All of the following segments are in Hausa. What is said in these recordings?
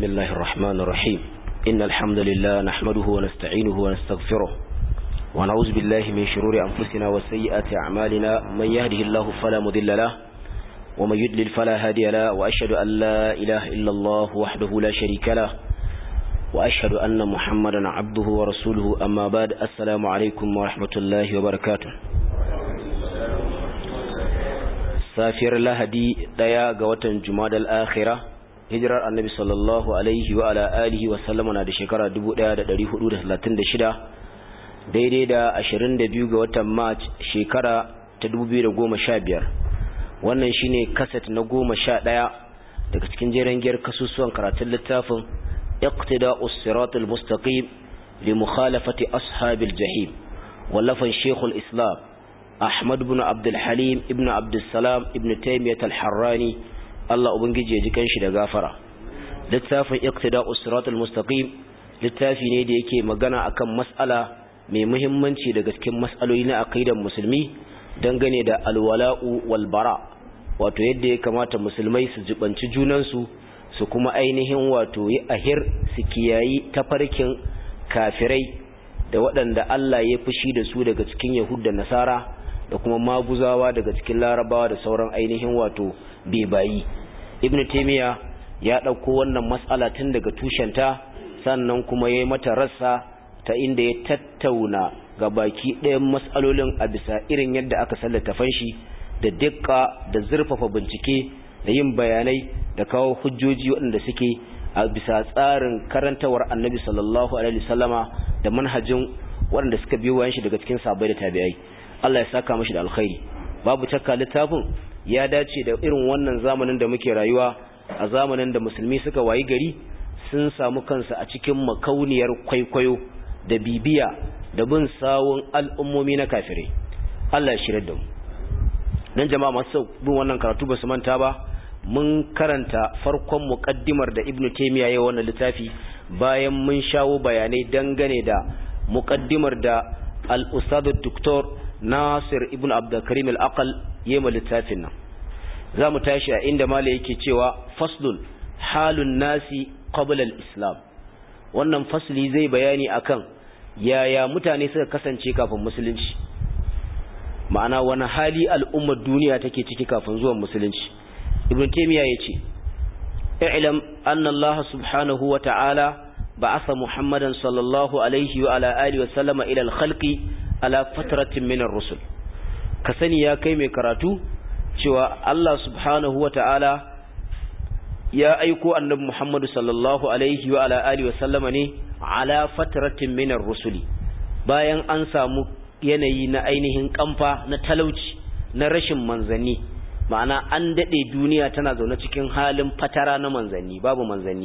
بسم الله الرحمن الرحيم إن الحمد لله نحمده ونستعينه ونستغفره ونعوذ بالله من شرور أنفسنا وسيئات أعمالنا من يهده الله فلا مضل له ومن يدلل فلا هادي له وأشهد أن لا إله إلا الله وحده لا شريك له وأشهد أن محمدا عبده ورسوله أما بعد السلام عليكم ورحمة الله وبركاته safiyar lahadi daya ga watan jumadal akhira hijirar annabi sallallahu alaihi wa ala alihi wa sallama na da shekara 1436 daidai da 22 ga watan march shekara ta 2015 wannan shine kaset na 11 daga cikin jeren giyar kasusuwan karatun littafin iqtida'us siratal mustaqim li mukhalafati ashabil jahim wallafan shekul islam Ahmad ibn Abdul Halim ibn Abdul Salam ibn Taymiyyah al-Harrani Allah ubangije ji kanshi da gafara littafin Iqtida'us Siratal Mustaqim littafi ne da yake magana akan mas'ala mai muhimmanci daga cikin mas'aloli na aqidar musulmi dangane da alwala'u wal bara wato yadda ya kamata musulmai su jibanci junansu su kuma ainihin wato yi ahir su kiyayi tafarkin kafirai da waɗanda Allah ya fushi da su daga cikin Yahud da Nasara da kuma maguzawa daga cikin larabawa da sauran ainihin wato bebayi ibn taymiya ya dauko wannan mas'ala tun daga tushenta sannan kuma yayi mata rassa ta inda ya tattauna ga baki ɗayan mas'alolin a bisa irin yadda aka sallata fanshi da dukka da zurfafa bincike da yin bayanai da kawo hujjoji waɗanda suke a bisa tsarin karantawar annabi sallallahu alaihi wasallama da manhajin waɗanda suka biyo bayan shi daga cikin sabai da tabi'ai Allah ya saka mashi da alkhairi babu takka littafin ya dace da irin wannan zamanin da muke rayuwa a zamanin da musulmi suka wayi gari sun samu kansu a cikin makauniyar kwaikwayo da bibiya da bin sawun al'ummomi na kafirai Allah ya shirar da mu dan jama'a masu bin wannan karatu ba su manta ba mun karanta farkon muqaddimar da Ibn Taymiyyah ya wannan littafi bayan mun shawo bayanai dangane da muqaddimar da al-ustad Dr. Nasir ibn Abdulkarim al-Aqal yema littafin nan zamu tashi a inda mala yake cewa faslun halun nasi qabla al-islam wannan fasli zai bayani akan yaya mutane suka kasance kafin musulunci ma'ana wani hali al'ummar duniya take ciki kafin zuwan musulunci ibn taymiya yace i'lam anna Allah subhanahu wa ta'ala ba'atha muhammadan sallallahu alaihi wa ala alihi wa sallama ila al-khalqi ala fatratin minar rusul ka sani ya kai mai karatu cewa Allah subhanahu wa ta'ala ya aiko annabi Muhammadu sallallahu alaihi wa ala alihi wa sallama ne ala fatratin minar rusuli bayan an samu yanayi na ainihin kamfa na talauci na rashin manzanni ma'ana an dade duniya tana zaune cikin halin fatara na manzanni babu manzanni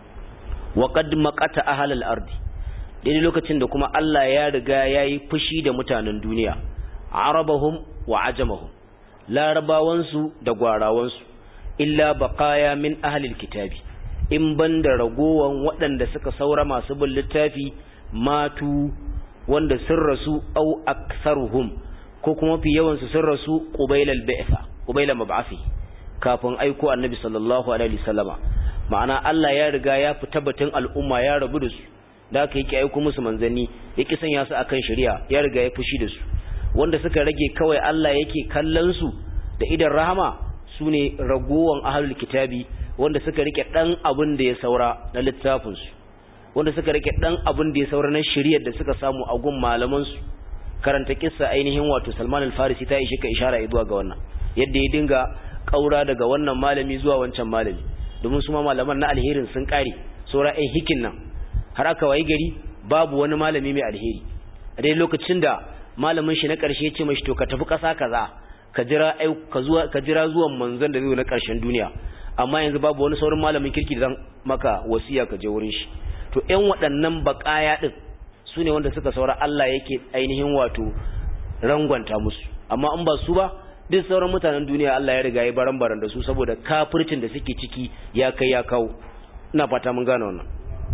wa qad maqata ahlal ardi daidai lokacin da kuma Allah ya riga ya yi fushi da mutanen duniya arabahum wa ajamahum larabawansu da gwarawansu illa baqaya min ahlil kitabi in banda ragowan waɗanda suka saura masu bin littafi matu wanda sun rasu au aktharuhum ko kuma fi yawan su sun rasu qubailal ba'tha qubaila mab'athi kafin aiko annabi sallallahu alaihi wasallama ma'ana Allah ya riga ya fita batun al'umma ya rabu da su da aka yake aiko musu manzanni yake sanya su akan shari'a ya riga ya fushi da su wanda suka rage kawai Allah yake kallon su da idan rahama sune ragowan ahlul kitabi wanda suka rike dan abin da ya saura na littafin su wanda suka rike dan abin da ya saura na shari'ar da suka samu a gun malaman su karanta kissa ainihin wato Salman al-Farisi ta ishe ka ishara zuwa ga wannan yadda ya dinga kaura daga wannan malami zuwa wancan malami domin su ma malaman na alherin sun kare saura ai hikin nan har aka wayi gari babu wani malami mai alheri a dai lokacin da malamin shi na ƙarshe ya ce mashi to ka tafi ƙasa kaza ka jira ka zuwa ka jira zuwan manzon da zai na ƙarshen duniya amma yanzu babu wani sauran malamin kirki da zan maka wasiya ka je wurin shi to ƴan waɗannan baƙaya din su ne wanda suka saura Allah yake ainihin wato rangwanta musu amma in ba su ba duk sauran mutanen duniya Allah ya riga ya baran baran da su saboda kafircin da suke ciki ya kai ya kawo ina fata mun gane wannan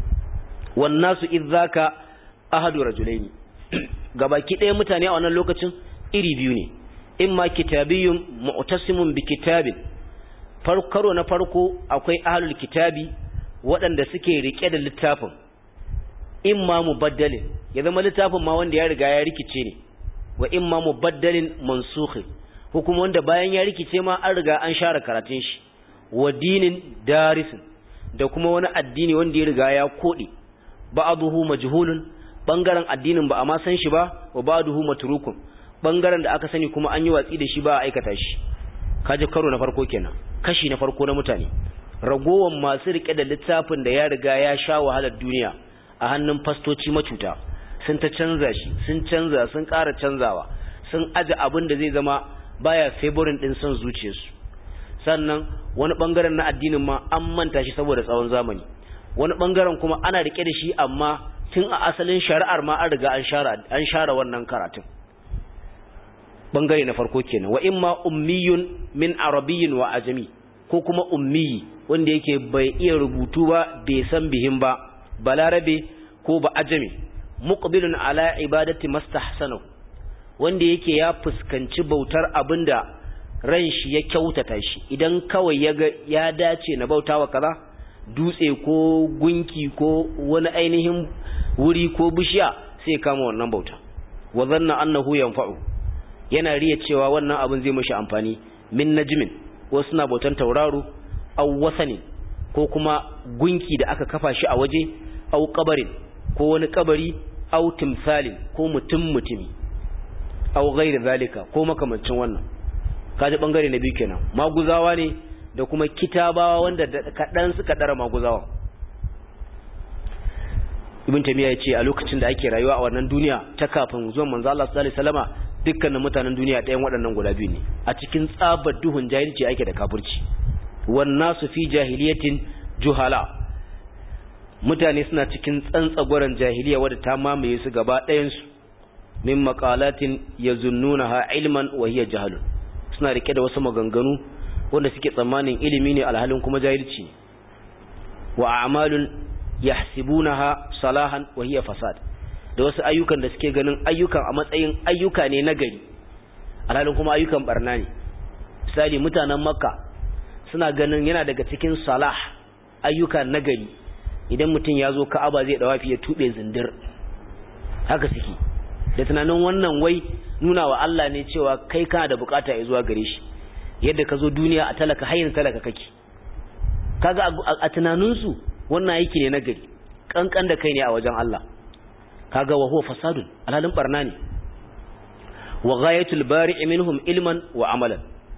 wannasu idzaka ahadu rajulaini gabaki ɗaya mutane a wannan lokacin iri biyu ne imma kitabiyyun mu'tasimun bi kitabin karo na farko akwai ahlul kitabi waɗanda suke rike da littafin imma mubaddalin ya zama littafin ma wanda ya riga ya rikice ne wa imma mubaddalin mansukhin ko kuma wanda bayan ya rikice ma an riga an share karatun shi wa dinin darisin da kuma wani addini wanda ya riga ya kode ba'dahu majhulun bangaren addinin ba a ma san shi ba wa ba'dahu matrukun bangaren da aka sani kuma an yi watsi da shi ba a aikata shi kaje karo na farko kenan kashi na farko na mutane ragowan masu rike da littafin da ya riga ya sha wahalar duniya a hannun fastoci macuta sun ta canza shi sun canza sun ƙara canzawa sun aje abin da zai zama baya favorin din son zuciyarsu sannan wani bangaren na addinin ma an manta shi saboda tsawon zamani wani bangaren kuma ana rike da shi amma tun a asalin shari'ar ma an riga an share an share wannan karatun bangare na farko kenan wa imma ummiyun min arabiyyin wa ajami ko kuma ummiyi wanda yake bai iya rubutu ba bai san bihin ba balarabe ko ba ajami muqbilun ala ibadati mastahsanahu wanda yake ya fuskanci bautar abinda ran shi ya kyautata shi idan kawai ya ga ya dace na bautawa kaza dutse ko gunki ko wani ainihin wuri ko bishiya sai kama wannan bauta wa zanna annahu yanfa'u yana riya cewa wannan abin zai mishi amfani min najmin wasu na bautan tauraro aw wasani ko kuma gunki da aka kafa shi a waje aw kabarin ko wani kabari aw timsalin ko mutum mutumi aw ghairi zalika ko makamancin wannan kaji bangare na biyu kenan maguzawa ne da kuma kitabawa wanda kadan suka dara maguzawa ibn tamiya ya ce a lokacin da ake rayuwa a wannan duniya ta kafin zuwan manzo Allah sallallahu alaihi wasallama dukkanin mutanen duniya ɗayan waɗannan guda biyu ne a cikin tsabar duhun jahilci ake da kafirci wan nasu fi jahiliyatin juhala mutane suna cikin tsantsagwaran jahiliya wadda ta mamaye su gaba ɗayan su min maqalatin yazunnunaha ilman wa hiya jahalun suna rike da wasu maganganu wanda suke tsammanin ilimi ne alhalin kuma jahilci wa a'malun yahsibunaha salahan wa hiya fasad da wasu ayyukan da suke ganin ayyukan a matsayin ayyuka ne na gari alhalin kuma ayyukan barna ne misali mutanen makka suna ganin yana daga cikin salah ayyuka na gari idan mutum ya zo ka'aba zai dawafi ya tube zindir haka suke da tunanin wannan wai nuna wa Allah ne cewa kai kana da bukata ya zuwa gare shi yadda ka zo duniya a talaka hayin talaka kake kaga a tunaninsu wannan aiki ne na gari kankan da kai ne a wajen Allah kaga wa huwa fasadun alhalin barna ne wa ghayatul bari'i minhum ilman wa amalan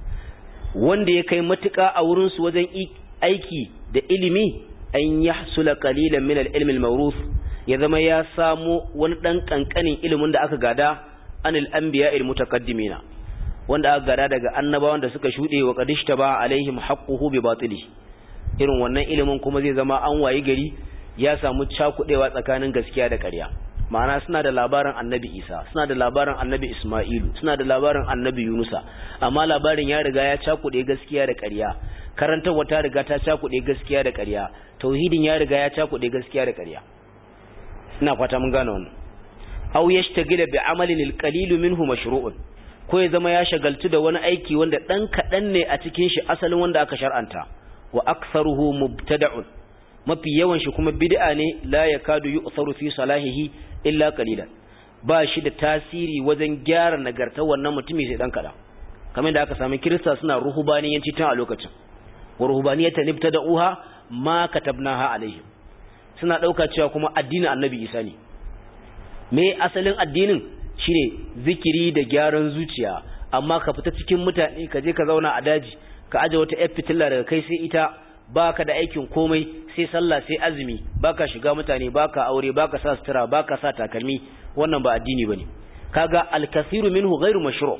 wanda ya kai matuka a wurin su wajen aiki da ilimi an yahsula qalilan min al-ilm al-mawruth ya zama ya samu wani dan kankanin ilimin da aka gada anil anbiya'il mutaqaddimina wanda aka gada daga annabawan da suka shude wa qadishtaba alaihim haqquhu bi batili irin wannan ilimin kuma zai zama an wayi gari ya samu cakudewa tsakanin gaskiya da ƙarya ma'ana suna da labarin annabi isa suna da labarin annabi isma'ilu suna da labarin annabi yunusa amma labarin ya riga ya cakude gaskiya da ƙarya karantarwa ta riga ta cakude gaskiya da ƙarya tauhidin ya riga ya cakude gaskiya da ƙarya ina fata mun gane wannan aw yashtagila bi amalin alqalil minhu mashru'un ko ya zama ya shagaltu da wani aiki wanda dan kadan ne a cikin shi asalin wanda aka shar'anta wa aktharuhu mubtada'un mafi yawan shi kuma bid'a ne la yakadu yu'tharu fi salahihi illa qalilan ba shi da tasiri wajen gyara nagartar wannan mutumi sai dan kada kamar da aka sami kirista suna ruhubaniyanci tun a lokacin wa ruhubaniyatan ibtada'uha ma katabnaha alaihim suna dauka cewa kuma addinin annabi Isa ne me asalin addinin shine zikiri da gyaran zuciya amma ka fita cikin mutane ka je ka zauna a daji ka aje wata yar fitilla daga kai sai ita baka da aikin komai sai sallah sai azumi baka shiga mutane baka aure baka sa sutura baka sa takalmi wannan ba addini bane kaga al-kathiru minhu ghairu mashru'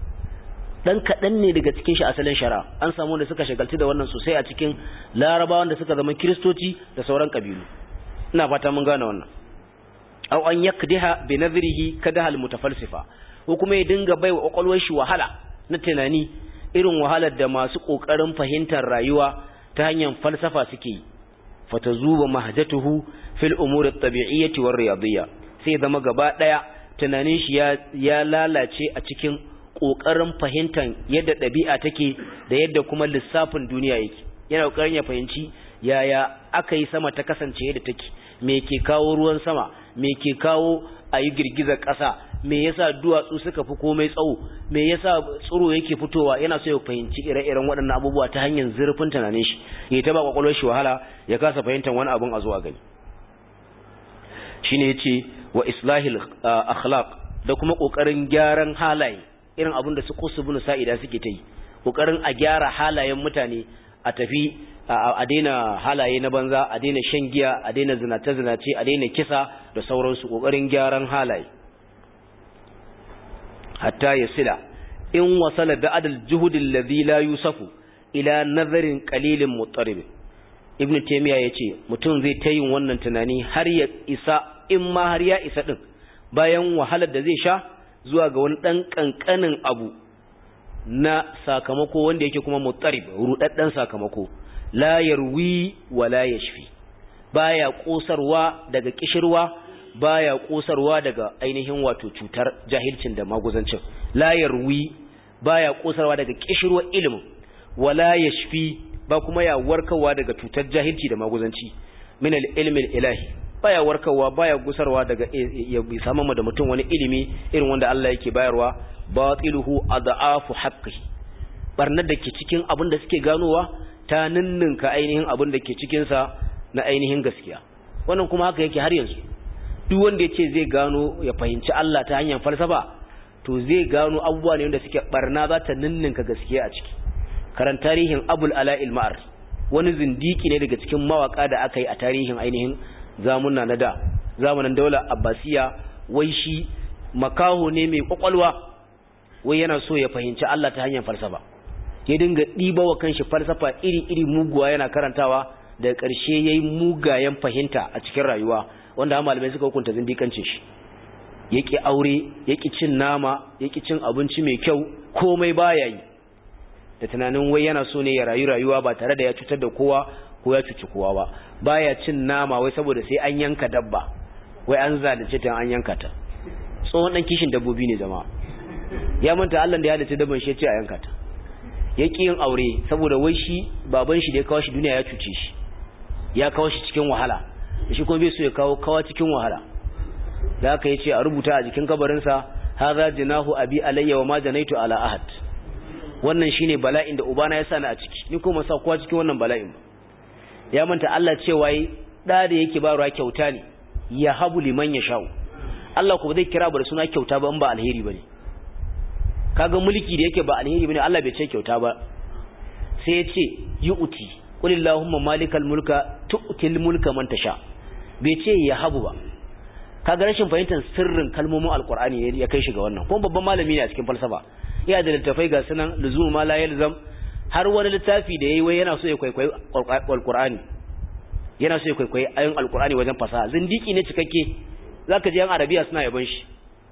dan kadan ne daga cikin shi asalin shari'a an samu wanda suka shagaltu da wannan sosai a cikin larabawan da suka zama kristoci da sauran kabilu ina fata mun gane wannan aw an yakdiha bi nadhrihi kadahal mutafalsifa ko kuma ya dinga baiwa kwakwalwar shi wahala na tunani irin wahalar da masu kokarin fahimtar rayuwa ta hanyar falsafa suke yi fatazuba mahjatuhu fil umur at-tabi'iyyah war riyadiyya sai zama gaba daya tunanin shi ya ya lalace a cikin kokarin fahimtar yadda dabi'a take da yadda kuma lissafin duniya yake yana kokarin ya fahimci yaya aka yi sama ta kasance yadda take me ke kawo ruwan sama me ke kawo a yi girgizar ƙasa me yasa duwatsu suka fi komai tsawo me yasa tsiro yake fitowa yana so ya fahimci ire-iren waɗannan abubuwa ta hanyar zurfin tunanin shi ya ta ba kwakwalwar shi wahala ya kasa fahimtar wani abun a zuwa gani shine yace wa islahil akhlaq da kuma kokarin gyaran halaye irin abin da su kusubun sa'ida suke ta yi kokarin a gyara halayen mutane a tafi a daina halaye na banza a daina shan giya a daina zinace zinace a daina kisa da sauransu kokarin gyaran halaye hatta yasila in wasala ba'd al-juhud alladhi la yusafu ila nazarin qalilin mutarib ibn taymiya yace mutum zai ta yin wannan tunani har ya isa in ma har ya isa din bayan wahalar da zai sha zuwa ga wani dan kankanin abu na sakamako wanda yake kuma mutarib rudaddan sakamako la yarwi wa la yashfi baya kosarwa daga kishirwa baya kosarwa daga ainihin wato cutar jahilcin da maguzancin la yarwi baya kosarwa daga kishirwa ilimin wala yashfi ba kuma ya warkarwa daga cutar jahilci da maguzanci min al-ilmi ilahi baya warkarwa baya gusarwa daga ya samu da mutum wani ilimi irin wanda Allah yake bayarwa batiluhu adhaafu haqqihi barnar da ke cikin abin da suke ganowa ta ninninka ainihin abin da ke cikin sa na ainihin gaskiya wannan kuma haka yake har yanzu duk wanda ya ce zai gano ya fahimci Allah ta hanyar falsafa to zai gano abubuwa ne wanda suke barna za ta ninninka gaskiya a ciki karan tarihin abul ala'il ma'ar wani zindiki ne daga cikin mawaka da aka yi a tarihin ainihin zamuna na da zamanin daular abbasiya wai shi makaho ne mai kwakwalwa wai yana so ya fahimci Allah ta hanyar falsafa ya dinga ɗiba wa kanshi falsafa iri-iri muguwa yana karantawa daga ƙarshe ya yi mugayen fahimta a cikin rayuwa wanda malamai suka hukunta zindikancin shi ya ƙi aure ya ƙi cin nama ya ƙi cin abinci mai kyau komai baya yi da tunanin wai yana so ne ya rayu rayuwa ba tare da ya cutar da kowa ko ya cuci kowa ba baya cin nama wai saboda sai an yanka dabba wai an zalunce ta an yanka ta tsohon dan kishin dabbobi ne jama'a ya manta Allah da ya halitta dabban shi ya ce a yanka ta ya ƙi yin aure saboda wai shi baban shi da ya kawo shi duniya ya cuce shi ya kawo shi cikin wahala shi kuma bai so ya kawo kawa cikin wahala da haka yace a rubuta a jikin kabarinsa hadha jinahu abi alayya wa ma janaitu ala ahad wannan shine bala'in da ubana ya sani a ciki ni kuma sa kowa cikin wannan bala'in ba ya manta Allah cewa yi da da yake ba ruwa kyauta ne ya habu liman ya sha'u Allah ko zai kira ba da suna kyauta ba in ba alheri bane kaga mulki da yake ba alheri bane Allah bai ce kyauta ba sai ya ce yu'ti qul illahumma malikal mulka tu'til mulka man tasha bai ce ya habu ba kaga rashin fahimtar sirrin kalmomin alqur'ani ya kai shi ga wannan kuma babban malami ne a cikin falsafa iya da littafai ga sunan luzum ma la yalzam har wani littafi da yayi wai yana so ya kwaikwayi alqur'ani yana so ya kwaikwayi ayoyin alqur'ani wajen fasaha zindiki ne cikakke zaka ji yan arabiya suna yaban shi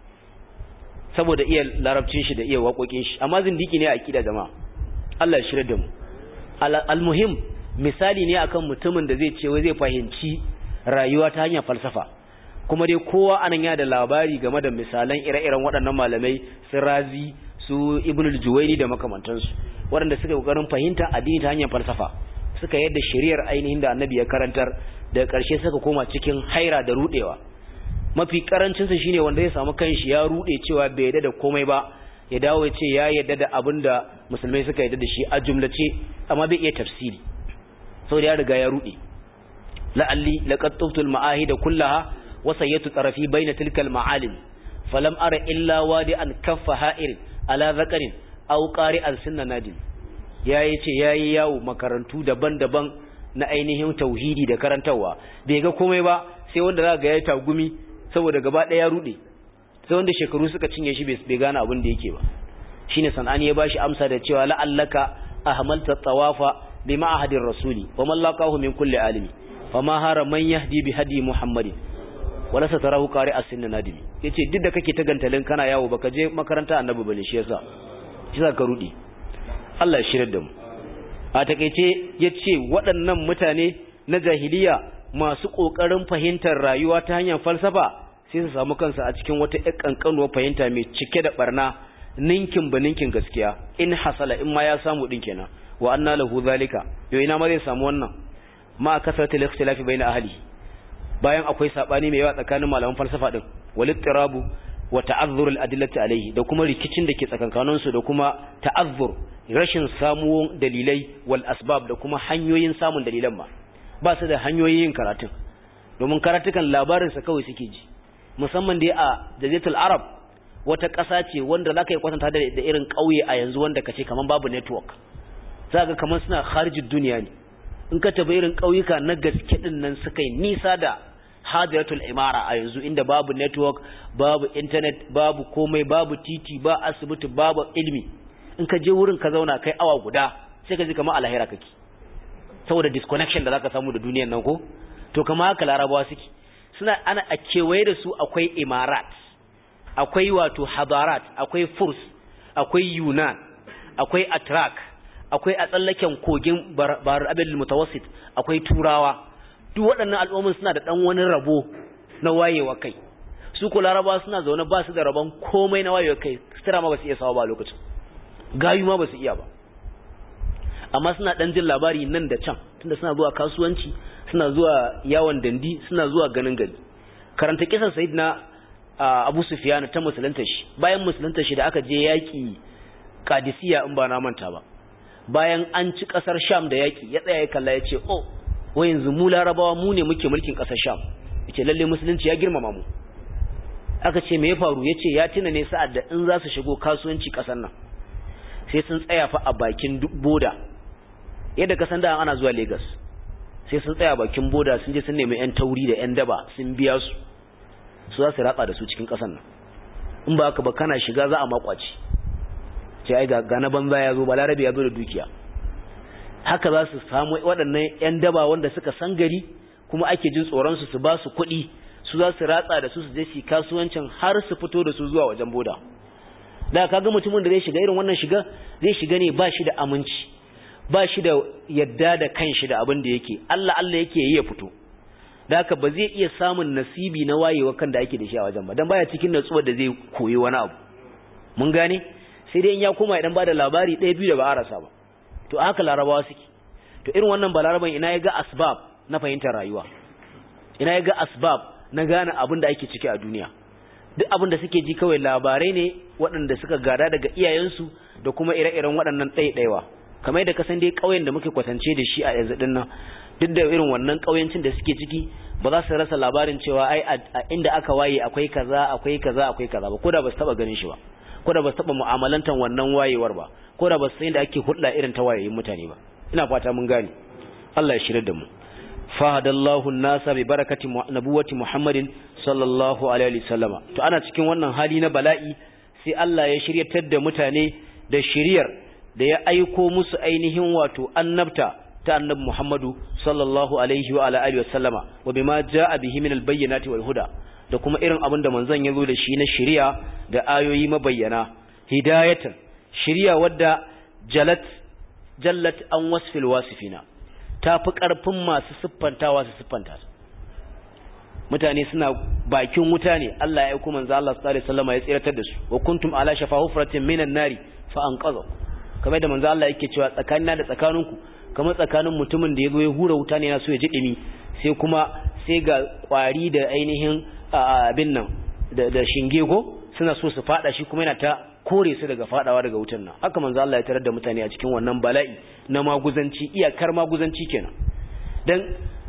saboda iya larabcin shi da iya waƙoƙin shi amma zindiki ne a akida jama'a Allah ya shirya da mu almuhim misali ne akan mutumin da zai ce wai zai fahimci rayuwa ta hanyar falsafa kuma dai kowa anan ya da labari game da misalan ire-iren waɗannan malamai su razi su ibnul juwaini da makamantansu waɗanda suka kokarin fahimta addini ta hanyar falsafa suka yadda shari'ar ainihin da annabi ya karantar daga ƙarshe suka koma cikin haira da rudewa mafi karancin sa shine wanda ya samu kanshi ya rude cewa bai yadda da komai ba ya dawo ya ce ya yadda da abin da musulmai suka yadda da shi a jumlace amma bai iya tafsiri saboda ya riga ya rude la'alli laqad tuftu al-ma'ahida kullaha wa sayyatu tarafi bayna tilka al-ma'alim falam ara illa wadi'an kaffa ha'ir ala zakarin aw qari'an sunna nadim yayi ce yayi yawo makarantu daban-daban na ainihin tauhidi da karantawa bai ga komai ba sai wanda za ga ya tagumi saboda gaba ɗaya ya rude sai wanda shekaru suka cinye shi bai gane abin da yake ba shine sanani ya bashi amsa da cewa la'allaka ahmalta tawafa bi ma'ahadir rasuli wa man laqahu min kulli alimi fama hara man yahdi bi hadi muhammadin wala satarahu qari as-sinna nadimi yace duk da kake ta gantalin kana yawo baka je makaranta annabi bane shi yasa shi ka rudi Allah ya shirar da mu a takeice yace waɗannan mutane na jahiliya masu kokarin fahimtar rayuwa ta hanyar falsafa sai su samu kansu a cikin wata ƴar kankanuwar fahimta mai cike da barna ninkin ba ninkin gaskiya in hasala in ma ya samu din kenan wa anna lahu zalika yo ina ma zai samu wannan ma kasratul ikhtilafi bayna ahli bayan akwai sabani mai yawa tsakanin malaman falsafa din walittirabu wa ta'azzur al-adillati alayhi da kuma rikicin da ke tsakankanin su da kuma ta'azzur rashin samuwar dalilai wal asbab da kuma hanyoyin samun dalilan ma ba su da hanyoyin yin karatun domin karatukan labarin sa kawai suke ji musamman dai a jazitul arab wata ƙasa ce wanda zaka yi kwatanta da irin ƙauye a yanzu wanda kace kaman babu network zaka kaman suna kharijid duniya ne in ka tafi irin ƙauyuka na gaske din nan suka yi nisa da hadiratul imara a yanzu inda babu network babu internet babu komai babu titi ba asibiti babu ilimi in ka je wurin ka zauna kai awa guda sai ka ji kamar alahira kake saboda disconnection da zaka samu da duniyar nan ko to kama haka larabawa suke suna ana a kewaye da su akwai imarat akwai wato hadarat akwai furs akwai yunan akwai atrak akwai a tsallaken kogin bahar abin mutawassit akwai turawa duk waɗannan al'ummin suna da ɗan wani rabo na wayewa kai su ko laraba suna zaune ba su da rabon komai na wayewa kai sutura ma ba su iya sawa ba lokacin gayu ma ba su iya ba amma suna ɗan jin labari nan da can tunda suna zuwa kasuwanci suna zuwa yawon dandi suna zuwa ganin gari karanta kisan sayyidina abu sufyan ta musulunta shi bayan musulunta shi da aka je yaƙi kadisiya in ba na manta ba bayan an ci kasar sham da yaki ya tsaya ya kalla ya ce oh wai yanzu mu larabawa mu ne muke mulkin kasar sham yace lalle musulunci ya girmama mu aka ce me ya faru yace ya tuna ne sa'ad da in za su shigo kasuwanci kasar nan sai sun tsaya fa a bakin boda yadda kasan da ana zuwa Lagos sai sun tsaya bakin boda sun je sun nemi yan tauri da yan daba sun biya su su za su ratsa da su cikin kasar nan in ba haka ba kana shiga za a makwaci ce ai ga na banza ya zo balarabe ya zo da dukiya haka za su samu waɗannan 'yan daba wanda suka san gari kuma ake jin tsoronsu su ba su kuɗi su za su ratsa da su su je su kasuwancin har su fito da su zuwa wajen boda da kaga mutumin da zai shiga irin wannan shiga zai shiga ne ba shi da aminci ba shi da yadda da kanshi da abin da yake Allah Allah yake yi ya fito da haka ba zai iya samun nasibi na wayewa kan da ake da shi a wajen ba dan baya cikin natsuwar da zai koyi wani abu mun gane sai dai in ya koma idan ba da labari ɗaya biyu da ba a rasa ba to haka larabawa suke to irin wannan ba laraban ina ya ga asbab na fahimtar rayuwa ina ya ga asbab na gane abin da ake ciki a duniya duk abin da suke ji kawai labarai ne waɗanda suka gada daga iyayensu da kuma ire-iren waɗannan ɗaiɗaiwa kamar yadda ka san dai ƙauyen da muke kwatance da shi a yanzu ɗin nan duk da irin wannan ƙauyencin da suke ciki ba za su rasa labarin cewa ai a inda aka waye akwai kaza akwai kaza akwai kaza ba ko da ba su taɓa ganin shi ba ko da ba su taɓa mu'amalantar wannan wayewar ba ko da ba su san da ake hulɗa irin ta wayayin mutane ba ina fata mun gane Allah ya shirya da mu fahadallahu nasa bi barakati nabuwati Muhammadin sallallahu alaihi wasallama to ana cikin wannan hali na bala'i sai Allah ya shiryatar da mutane da shiriyar da ya aiko musu ainihin wato annabta ta annabi Muhammadu sallallahu alaihi wa ala alihi wasallama wa bima jaa bihi min albayyinati wal huda da kuma irin abin da manzon yazo da shi na shiriya da ayoyi mabayyana hidayatan shiriya wadda jalat jallat an wasfil wasifina ta fi ƙarfin masu siffantawa su siffanta mutane suna bakin wuta ne Allah ya aiko manzo Allah sallallahu alaihi wasallam ya tsiratar da su wa kuntum ala shafa hufratin minan nari fa anqadha kamar da manzo Allah yake cewa tsakanina da tsakaninku kamar tsakanin mutumin da yazo ya hura wuta ne yana so ya ji dimi sai kuma sai ga kwari da ainihin abin nan da shinge go suna so su fada shi kuma yana ta kore su daga fadawa daga wutan nan haka manzo Allah ya tarar da mutane a cikin wannan bala'i na maguzanci iyakar maguzanci kenan dan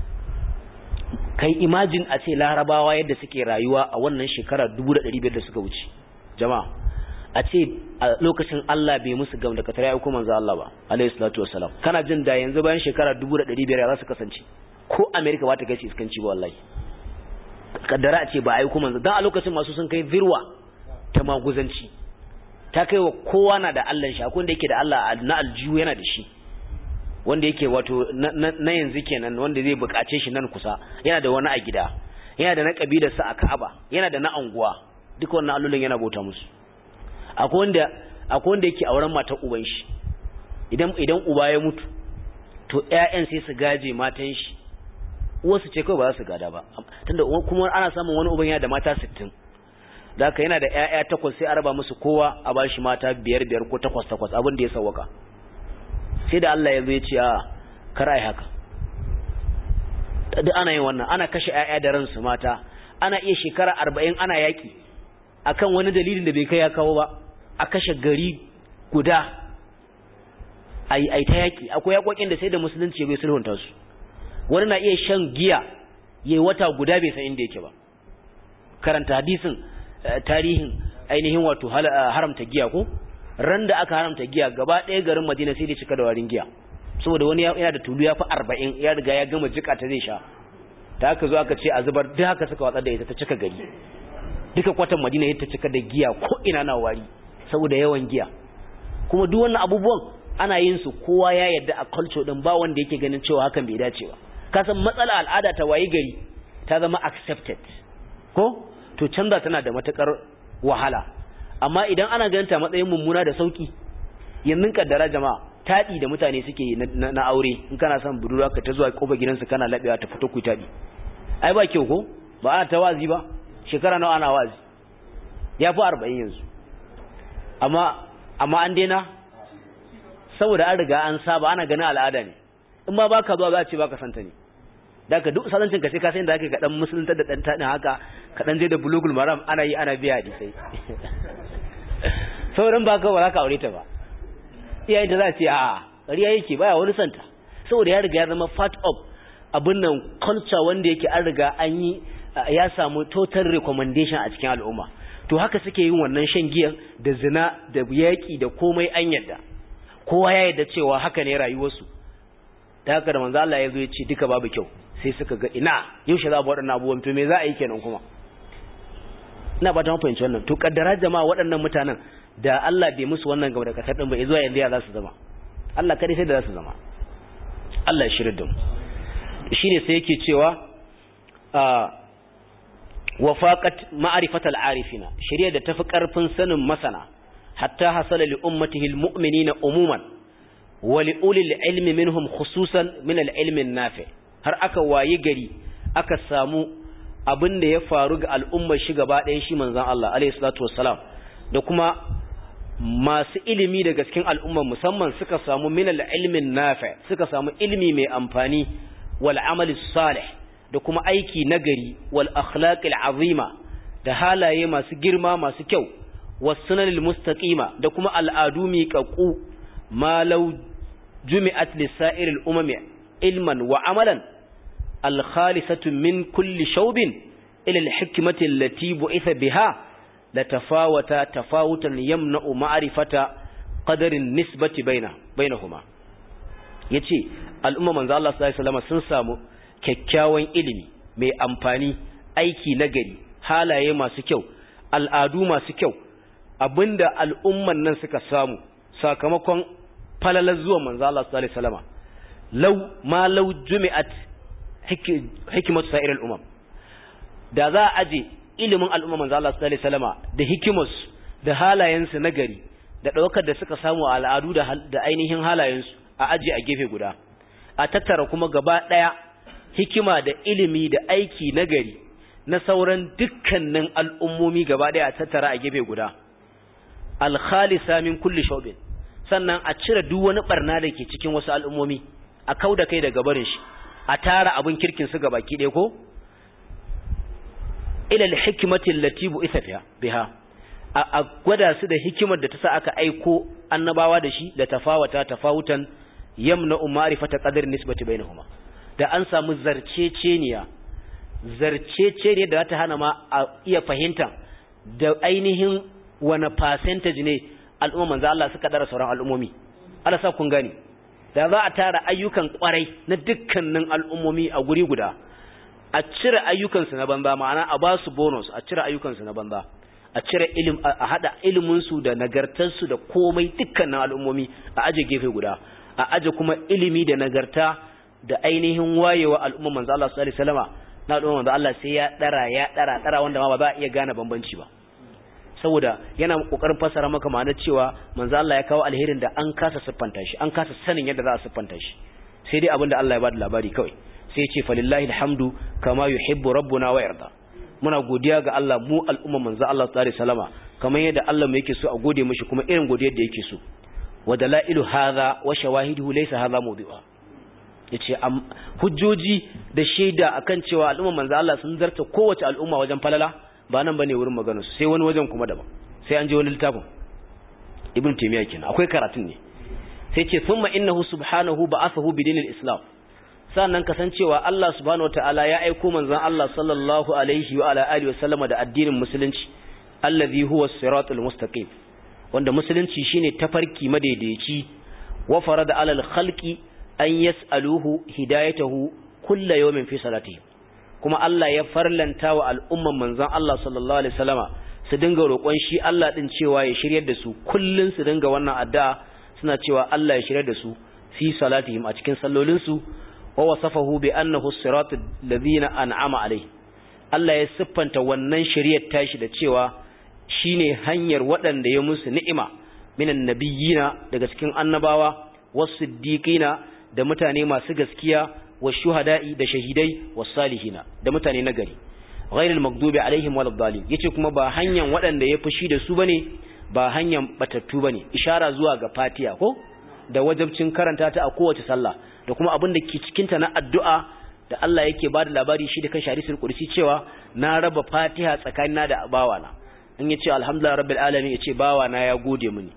kai imagine a ce larabawa yadda suke rayuwa a wannan shekara 1500 da suka wuce jama'a a ce a lokacin Allah bai musu gam da katare ya kuma manzo Allah ba alayhi salatu wassalam kana jin da yanzu bayan shekara 1500 za su kasance ko America ba ta gaci iskanci ba wallahi kaddara a ce ba ayi kuma manzo dan a lokacin masu sun kai virwa ta maguzanci ta kai wa kowa na da Allah shi akwai wanda yake da Allah na aljihu yana da shi wanda yake wato na yanzu kenan wanda zai bukace shi nan kusa yana da wani a gida yana da na kabilarsa a Ka'aba yana da na anguwa duka wannan allolin yana bauta musu akwai wanda akwai wanda yake auren matar uban shi idan idan uba ya mutu to ƴaƴan sai su gaje matan shi uwarsu ce kawai ba za su gada ba tunda kuma ana samun wani uban yana da mata 60 da haka yana da ƴaƴa takwas sai a raba musu kowa a bashi mata biyar biyar ko takwas takwas abin da ya sawwaka sai da Allah ya zo ya ce a kar ai haka duk ana yin wannan ana kashe ƴaƴa da ransu mata ana iya shekara arba'in ana yaƙi akan wani dalilin da bai kai ya kawo ba a kashe gari guda ai ai ta yaƙi akwai yaƙoƙin da sai da musulunci bai sulhunta su wani na iya shan giya yayi wata guda bai san inda yake ba karanta hadisin tarihin ainihin wato haramta giya ko ran da aka haramta giya gaba ɗaya garin Madina sai da cika da warin giya saboda wani yana da tulu ya fi arba'in ya riga ya gama jika ta zai sha ta aka zo aka ce a zubar duk haka suka watsar da ita ta cika gari duka kwatan madina ya ta cika da giya ko ina na wari saboda yawan giya kuma duk wannan abubuwan ana yin su kowa ya yarda a culture din ba wanda yake ganin cewa hakan bai dace ba ka san matsala al'ada ta wayi gari ta zama accepted ko to canza tana da matakar wahala amma idan ana ganin ta matsayin mummuna da sauki yanzu kaddara jama'a taɗi da mutane suke na aure in kana son budurwa ka ta zuwa kofar gidansu kana laɓewa ta fito ku taɗi ai ba kyau ko ba ana ta wazi ba shekara nawa ana wazi ya fi arba'in yanzu amma amma an daina saboda an riga an saba ana ganin al'ada ne in ma baka zuwa za a ce baka santa ne da ka duk salancin ka sai ka san da ake kaɗan musulunta da ɗan taɗin haka kaɗan je da bulugul maram ana yi ana biya hadisai sauran ba ka ba za ka aure ta ba iyaye da za ce a ƙarya yake baya wani santa saboda ya riga ya zama part of abin nan culture wanda yake an riga an yi ya samu total recommendation a cikin al'umma to haka suke yin wannan shan giyan da zina da yaƙi da komai an yadda kowa ya yadda cewa haka ne rayuwarsu da haka da manzo Allah ya zo ya ce duka babu kyau sai suka ga ina yaushe za a waɗannan abubuwan to me za a yi kenan kuma ina ba ta fahimci wannan to kaddara jama'a waɗannan mutanen da Allah bai musu wannan gaba da kasar din ba zuwa yanzu ya za su zama Allah kadai sai da za su zama Allah ya shirin da mu shine sai yake cewa wafaqat ma'rifatal arifina shari'a da tafi karfin sanin masana hatta hasala li ummatihi almu'minina umuman wa li ulil ilmi minhum khususan min al-ilmi nafi har aka wayi gari aka samu abin da ya faru ga al'ummar shi gaba ɗayan shi manzon Allah alayhi salatu wassalam da kuma masu ilimi daga cikin al'umma musamman suka samu minal ilmin nafi suka samu ilimi mai amfani wal amali salih da kuma aiki nagari wal akhlaqil azima da halaye masu girma masu kyau was sunanil mustaqima da kuma al'adu miƙaƙu ma law jumi'at lisa'iril umami ilman wa amalan al khalisatu min kulli shawbin ila al hikmati allati bu'itha biha la tafawata tafawutan yamna'u ma'rifata qadarin nisbati baina bainahuma yace al'umma manzo Allah sallallahu alaihi wasallam sun samu kyakkyawan ilimi mai amfani aiki nagari halaye masu kyau al'adu masu kyau abinda al'umman nan suka samu sakamakon falalar zuwa manzo Allah sallallahu alaihi wasallam law ma law jumi'at hikmatu sa'iril umam da za a aje ilimin al'umma manzo Allah sallallahu alaihi wasallama da hikimus da halayensu na gari da daukar da suka samu a al'adu da da ainihin halayensu a aje a gefe guda a tattara kuma gaba daya hikima da ilimi da aiki na gari na sauran dukkanin al'ummomi gaba daya a tattara a gefe guda al khalisa min kulli shawbin sannan a cire duk wani barna da ke cikin wasu al'ummomi a kauda kai daga barin shi a tara abin kirkin su gabaki ɗaya ko ila al-hikmati allati bu'itha fiha biha a gwada su da hikimar da ta sa aka aiko annabawa da shi da tafawata tafawutan yamna ma'rifata qadar nisbati bainahuma da an samu zarceceniya zarceceniya da ta hana ma a iya fahimta da ainihin wani percentage ne al'umma manzo Allah suka dara sauran al'ummomi Allah sa kun gani da za a tara ayyukan kwarai na dukkanin al'ummomi a guri guda a cire ayyukansu na banza ma'ana a ba su bonus a cire ayyukansu na banza a cire ilim a hada iliminsu da nagartarsu da komai dukkanin al'ummomi a aje gefe guda a aje kuma ilimi da nagarta da ainihin wayewa al'umma manzo Allah sallallahu alaihi wasallama na al'umma manzo Allah sai ya dara ya dara dara wanda ma ba za a iya gane bambanci ba saboda yana kokarin fassara maka ma'anar cewa manzo Allah ya kawo alherin da an kasa siffanta shi an kasa sanin yadda za a siffanta shi sai dai abinda Allah ya bada labari kawai sai ce falillahi alhamdu kama yuhibbu rabbuna wa yarda muna godiya ga Allah mu al'umma manzo Allah sallallahu alaihi wasallama kamar yadda Allah mu yake so a gode mishi kuma irin godiyar da yake so wa dalailu hadha wa shawahiduhu laysa hadha mawdu'a yace hujjoji da shaida akan cewa al'umma manzo Allah sun zarta kowace al'umma wajen falala ba nan bane wurin maganar su sai wani wajen kuma daban sai an je wani littafin ibn taymiya kenan akwai karatun ne sai ce thumma innahu subhanahu ba'athahu bidinil islam sannan kasancewa Allah subhanahu wataala ya aiko manzon Allah sallallahu alaihi wa ala alihi wasallama da addinin musulunci allazi huwa as-siratul mustaqim wanda musulunci shine tafarki madaidaici wa farada alal khalqi an yas'aluhu hidayatahu kulla yawmin fi salatihim kuma Allah ya farlanta wa al'umman manzon Allah sallallahu alaihi wasallama su dinga roƙon shi Allah din cewa ya shiryar da su kullun su dinga wannan addu'a suna cewa Allah ya shiryar da su fi salatihim a cikin sallolin su wa wasafahu bi annahu siratul ladina an'ama alaihi Allah ya siffanta wannan shiriyar tashi da cewa shine hanyar waɗanda ya musu ni'ima minan nabiyina daga cikin annabawa was-siddiqina da mutane masu gaskiya wash-shuhada'i da shahidai was-salihina da mutane nagari ghairil maghdubi alaihim waladdallin yace kuma ba hanyar waɗanda ya fushi da su bane ba hanyar batattu bane ishara zuwa ga fatiha ko da wajibcin karanta ta a kowace sallah da kuma abin da ke cikin ta na addu'a da Allah yake ba da labari shi da kan hadisul qudsi cewa na raba fatiha tsakanina da bawana in yace alhamdulillah rabbil alamin yace bawana ya gode mini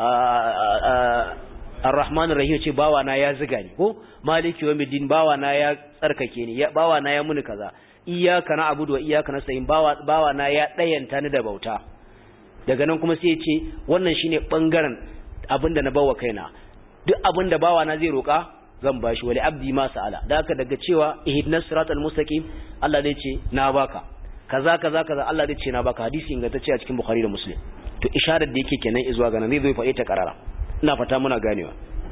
ar-rahman rahim yace bawana ya ziga ni ko maliki yawmiddin bawana ya tsarkake ni bawana ya muni kaza iyyaka na'budu wa iyyaka nasta'in bawana ya dayanta ni da bauta daga nan kuma sai yace wannan shine bangaren abinda na bawa kaina duk abinda bawana zai roka zan bashi wali abdi ma sa'ala da haka daga cewa ihdinas siratal mustaqim Allah zai ce na baka kaza kaza kaza Allah zai ce na baka hadisi ingantacce a cikin Bukhari da Muslim to isharar da yake kenan izuwa ga nan zai zo faɗe ta karara ina fata muna ganewa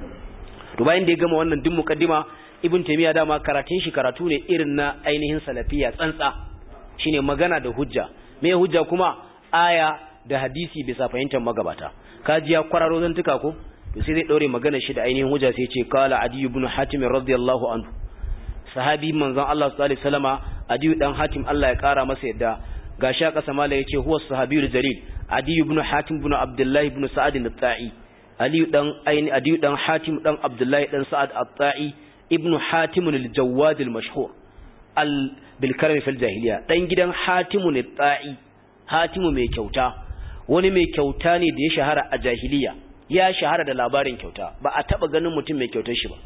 to bayan da ya gama wannan duk mukaddima Ibn Taymiyyah dama karatun shi karatu ne irin na ainihin salafiya tsantsa shine magana da hujja me hujja kuma aya da hadisi bisa fahimtar magabata kaji ya kwararo zantuka ko to sai zai daure magana shi da ainihin hujja sai ce kala adi ibn hatim radiyallahu anhu sahabi manzon Allah sallallahu alaihi wasallama adi dan hatim Allah ya kara masa yadda gashi a kasa mala yace huwa sahabiyul jalil adi ibn hatim ibn abdullah ibn sa'ad al-ta'i ali dan aini adi dan hatim dan abdullah dan sa'ad al-ta'i ibn hatim al-jawad al-mashhur al bil karam fil jahiliya dan gidan hatim al-ta'i hatim mai kyauta wani mai kyauta ne da ya shahara a jahiliya ya shahara da labarin kyauta ba a taba ganin mutum mai kyautar shi ba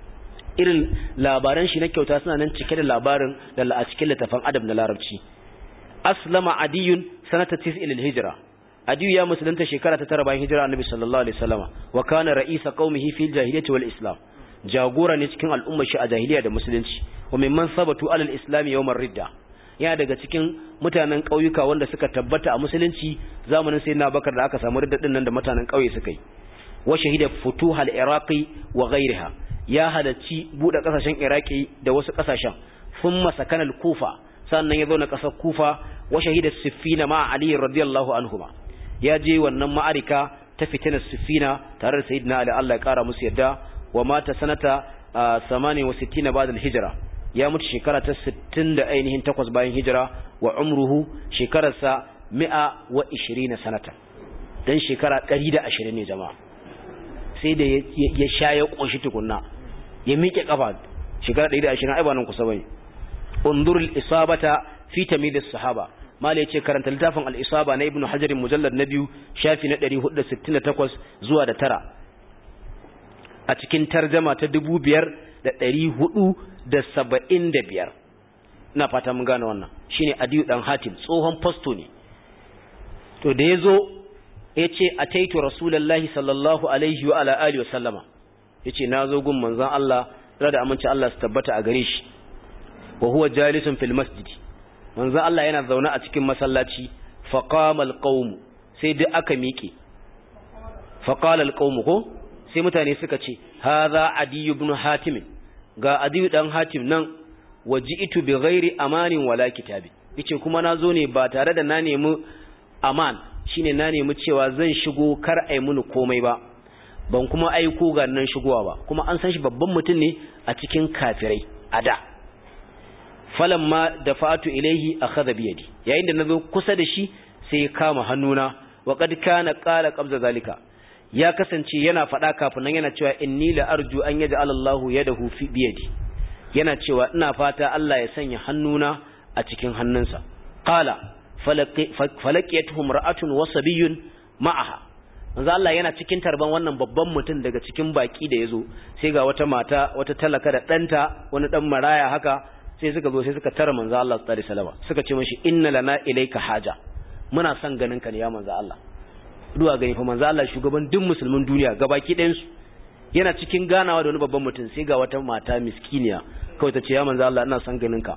irin labaran shi na kyauta suna nan cike da labarin da a cikin littafin adab na larabci aslama adiyun sanata tis'il hijra adiyu ya musulunta shekara ta tara bayan hijira annabi sallallahu alaihi wasallama wa kana ra'isa qaumihi fil jahiliyyati wal islam jagora ne cikin al'ummar shi a jahiliya da musulunci wa mimman sabatu alal islam yawmar ridda yana daga cikin mutanen ƙauyuka wanda suka tabbata a musulunci zamanin sayyidina Bakar da aka samu riddadin nan da mutanen ƙauye suka yi wa shahida futuhal iraqi wa ghayriha ya halacci bude kasashen iraki da wasu kasashen thumma sakana al-kufa sannan ya zo na kasar kufa wa shahida siffina ma ali radiyallahu anhuma ya je wannan ma'arika ta fitinar siffina tare da sayyidina ali Allah ya kara musu yadda wa mata sanata 68 ba'da al-hijra ya mutu shekara ta 60 da ainihin takwas bayan hijira wa umruhu shekararsa 120 sanata dan shekara 120 ne jama'a sai da ya sha ya koshi tukunna ya miƙe kafa shekara 120 ai ba nan kusa bane unzurul isabata fi tamyiz sahaba mala yace karanta littafin al-isaba na ibnu hajar mujallad na biyu shafi na 468 zuwa da tara a cikin tarjama ta 5475 ina fata mun gane wannan shine adiyu dan hatim tsohon fasto ne to da yazo yace ataitu rasulullahi sallallahu alaihi wa ala alihi wa sallama yace nazo gun manzon Allah da aminci Allah su tabbata a gare shi wa huwa jalisun fil masjid manzon Allah yana zaune a cikin masallaci fa qama alqawm sai duk aka miƙe fa qala alqawm ko sai mutane suka ce hadha adi ibn hatim ga adi dan hatim nan waji'tu bi ghairi amanin wala kitabi yace kuma nazo ne ba tare da na nemi aman shine na nemi cewa zan shigo kar ai muni komai ba ban kuma aiko ga nan shigowa ba kuma an san shi babban mutum ne a cikin kafirai a da falamma dafa'atu ilaihi akhadha bi yadi yayin da nazo kusa da shi sai ya kama hannuna wa qad kana qala qabza zalika ya kasance yana faɗa kafin nan yana cewa inni la arju an yaj'al Allahu yadahu fi biyadi yana cewa ina fata Allah ya sanya hannuna a cikin hannunsa qala falaqiyatuhum ra'atun wa sabiyyun ma'aha manzo Allah yana cikin tarban wannan babban mutum daga cikin baki da yazo sai ga wata mata wata talaka da danta wani dan maraya haka sai suka zo sai suka tara manzo Allah sallallahu alaihi wasallam suka ce mishi inna lana ilayka haja muna son ganin ka ne ya manzo Allah duwa gani fa manzo Allah shugaban duk musulmin duniya gabaki ɗayan su yana cikin ganawa da wani babban mutum sai ga wata mata miskiniya kawai ta ce ya manzo Allah ina son ganin ka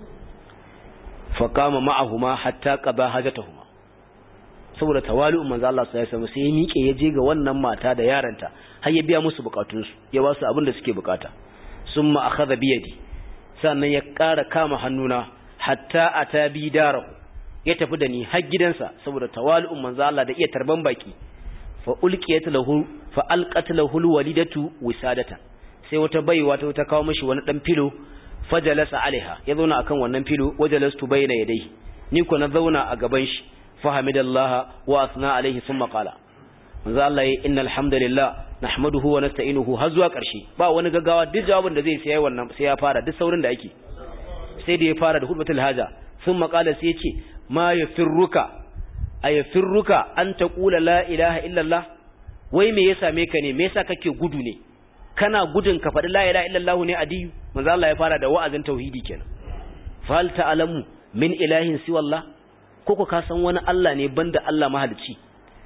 fa qama ma'ahuma hatta qada hajatahuma saboda tawali'un manzo Allah sai ya samu sai ya miƙe ya je ga wannan mata da yaranta har ya biya musu bukatunsu ya ba su abin da suke bukata summa akhadha bi yadi sannan ya ƙara kama hannuna hatta ata bi darahu ya tafi da ni har gidansa saboda tawali'un manzo Allah da iya tarban baki fa ulqiyat lahu fa alqat lahu alwalidatu wisadatan sai wata baiwa ta ta kawo mishi wani dan filo fajalasa alaiha ya zauna akan wannan filo wajalastu bayna yadayhi ni ko na zauna a gaban shi fahamidallaha wa asna alaihi thumma qala manzo Allah ya innal hamdalillah nahmaduhu wa nasta'inuhu har zuwa karshe ba wani gaggawa duk jawabin da zai sai wannan sai ya fara duk saurin da ake sai da ya fara da hudbatul haja thumma qala sai ya ce ma yafirruka ayafirruka an taqula la ilaha illallah wai me ya same ka ne me yasa kake gudu ne kana gudun ka faɗi la ilaha illallah ne adiyu manzo Allah ya fara da wa'azin tauhidi kenan fal ta'lamu min ilahin siwallah koko ka san wani Allah ne banda Allah mahalicci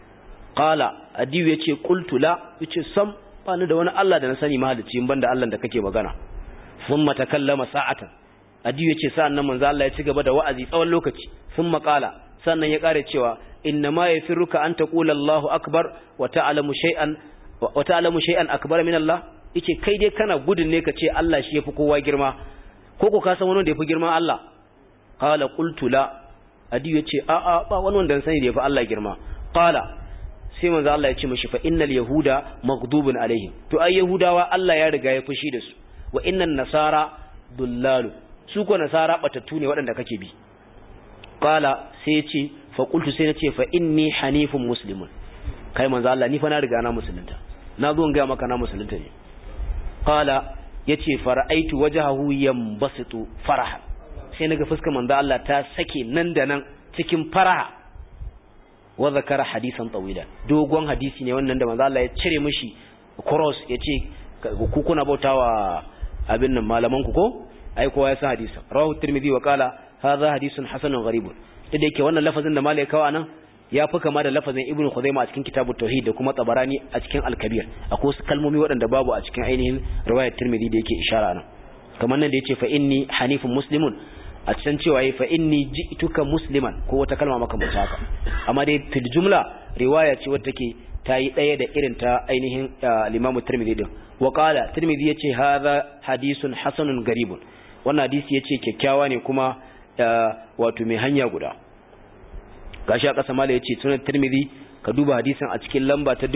qala adiyu yace qultu la yace sam ba ni da wani Allah da na sani mahalicci banda Allah da kake magana thumma takallama sa'atan adiyu yace sa'an nan manzo Allah ya ci gaba da wa'azi tsawon lokaci thumma qala sannan ya kare cewa inna ma yafiruka an taqula Allahu akbar wa ta'lamu shay'an wa ta'lamu shay'an akbar min Allah yace kai dai kana gudun ne ka ce Allah shi yafi kowa girma ko ko ka san wani da yafi girma Allah qala qultu la adi yace a a ba wani wanda sani da yafi Allah girma qala sai manzo Allah ya ce mishi fa innal yahuda maghdubun alaihim to ai yahudawa Allah ya riga ya fushi da su wa innan nasara dullalu su ko nasara batattu ne waɗanda kake bi qala sai ya ce fa qultu sai na ce fa inni hanifun muslimun kai manzo Allah ni fa na riga na musulunta na zo in ga maka na musulunta ne qala yace fara'aitu wajhahu yanbasitu faraha sai naga fuskar manzo Allah ta sake nan da nan cikin faraha wa zakara hadisan tawila dogon hadisi ne wannan da manzo Allah ya cire mishi cross yace ku kuna bautawa abin nan malaman ku ko ai kowa ya san hadisin rawahu tirmidhi wa qala hadha hadisun hasanun gharibun da yake wannan lafazin da malai kawo anan ya fi kama da lafazin ibnu khuzaima a cikin kitabut tauhid da kuma tabarani a cikin al-kabir akwai wasu kalmomi waɗanda babu a cikin ainihin riwayat tirmidhi da yake ishara nan kamar nan da yace fa inni hanifun muslimun a can cewa fa inni ji'tuka musliman ko wata kalma makamanta haka amma dai fil jumla riwaya ce wadda take ta yi ɗaya da irin ta ainihin al-imamu tirmidhi din wa qala tirmidhi yace hadha hadisun hasanun garibun wannan hadisi yace kyakkyawa ne kuma wato mai hanya guda gashi a ƙasa mala ya ce sunan tirmidhi ka duba hadisin a cikin lamba ta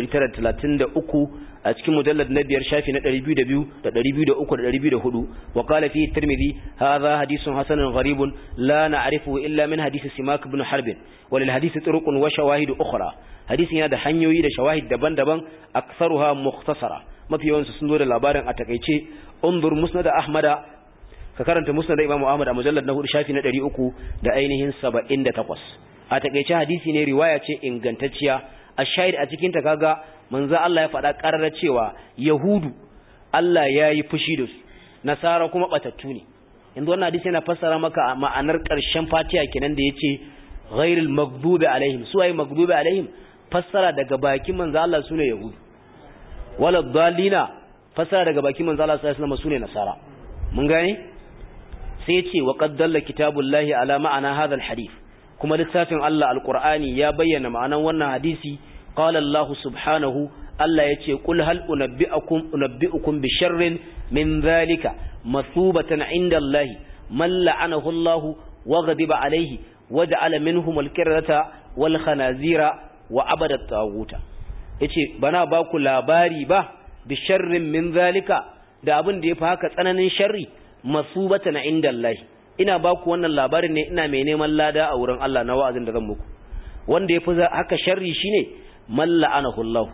2933 a cikin mujallad na biyar shafi na 202 da 203 da 204 wa qala fi tirmidhi hadha hadithun hasanun gharibun la na'rifu illa min hadisi simak ibn harb wa lil hadisi turuqun wa shawahid ukhra hadisin yana da hanyoyi da shawahid daban-daban aktsaruha mukhtasara mafi yawansu sun zo da labarin a takeice undur musnad ahmada ka karanta musnad imam ahmad a mujallad na 4 shafi na 300 da ainihin 78 a takeice hadisi ne riwaya ce ingantacciya a shahid a cikin ta kaga manzo Allah ya faɗa ƙarar cewa yahudu Allah ya yi fushi da su nasara kuma batattu ne yanzu wannan hadisi yana fassara maka ma'anar ƙarshen fatiha kenan da yace ghairil maghdubi alaihim su ay maghdubi alaihim fassara daga bakin manzo Allah sune yahudu wala dallina fassara daga bakin manzo Allah sallallahu alaihi wasallam sune nasara mun gane sai yace wa qad dalla kitabullahi ala ma'ana hadha alhadith kuma littafin Allah alqur'ani ya bayyana ma'anan wannan hadisi qala Allah subhanahu Allah yace qul hal unabbi'ukum unabbi'ukum bi sharrin min dhalika mathubatan 'inda Allah man la'anahu Allah wa ghadiba alayhi waja'ala minhum al-qirdata wal khanazira wa abada at-taghuta yace bana ba ku labari ba bi sharrin min dhalika da abin da yafi haka tsananin sharri masubatan 'inda Allah ina ba ku wannan labarin ne ina mai neman lada a wurin Allah na wa'azin da zan muku wanda yafi haka sharri shine man la'anahu Allah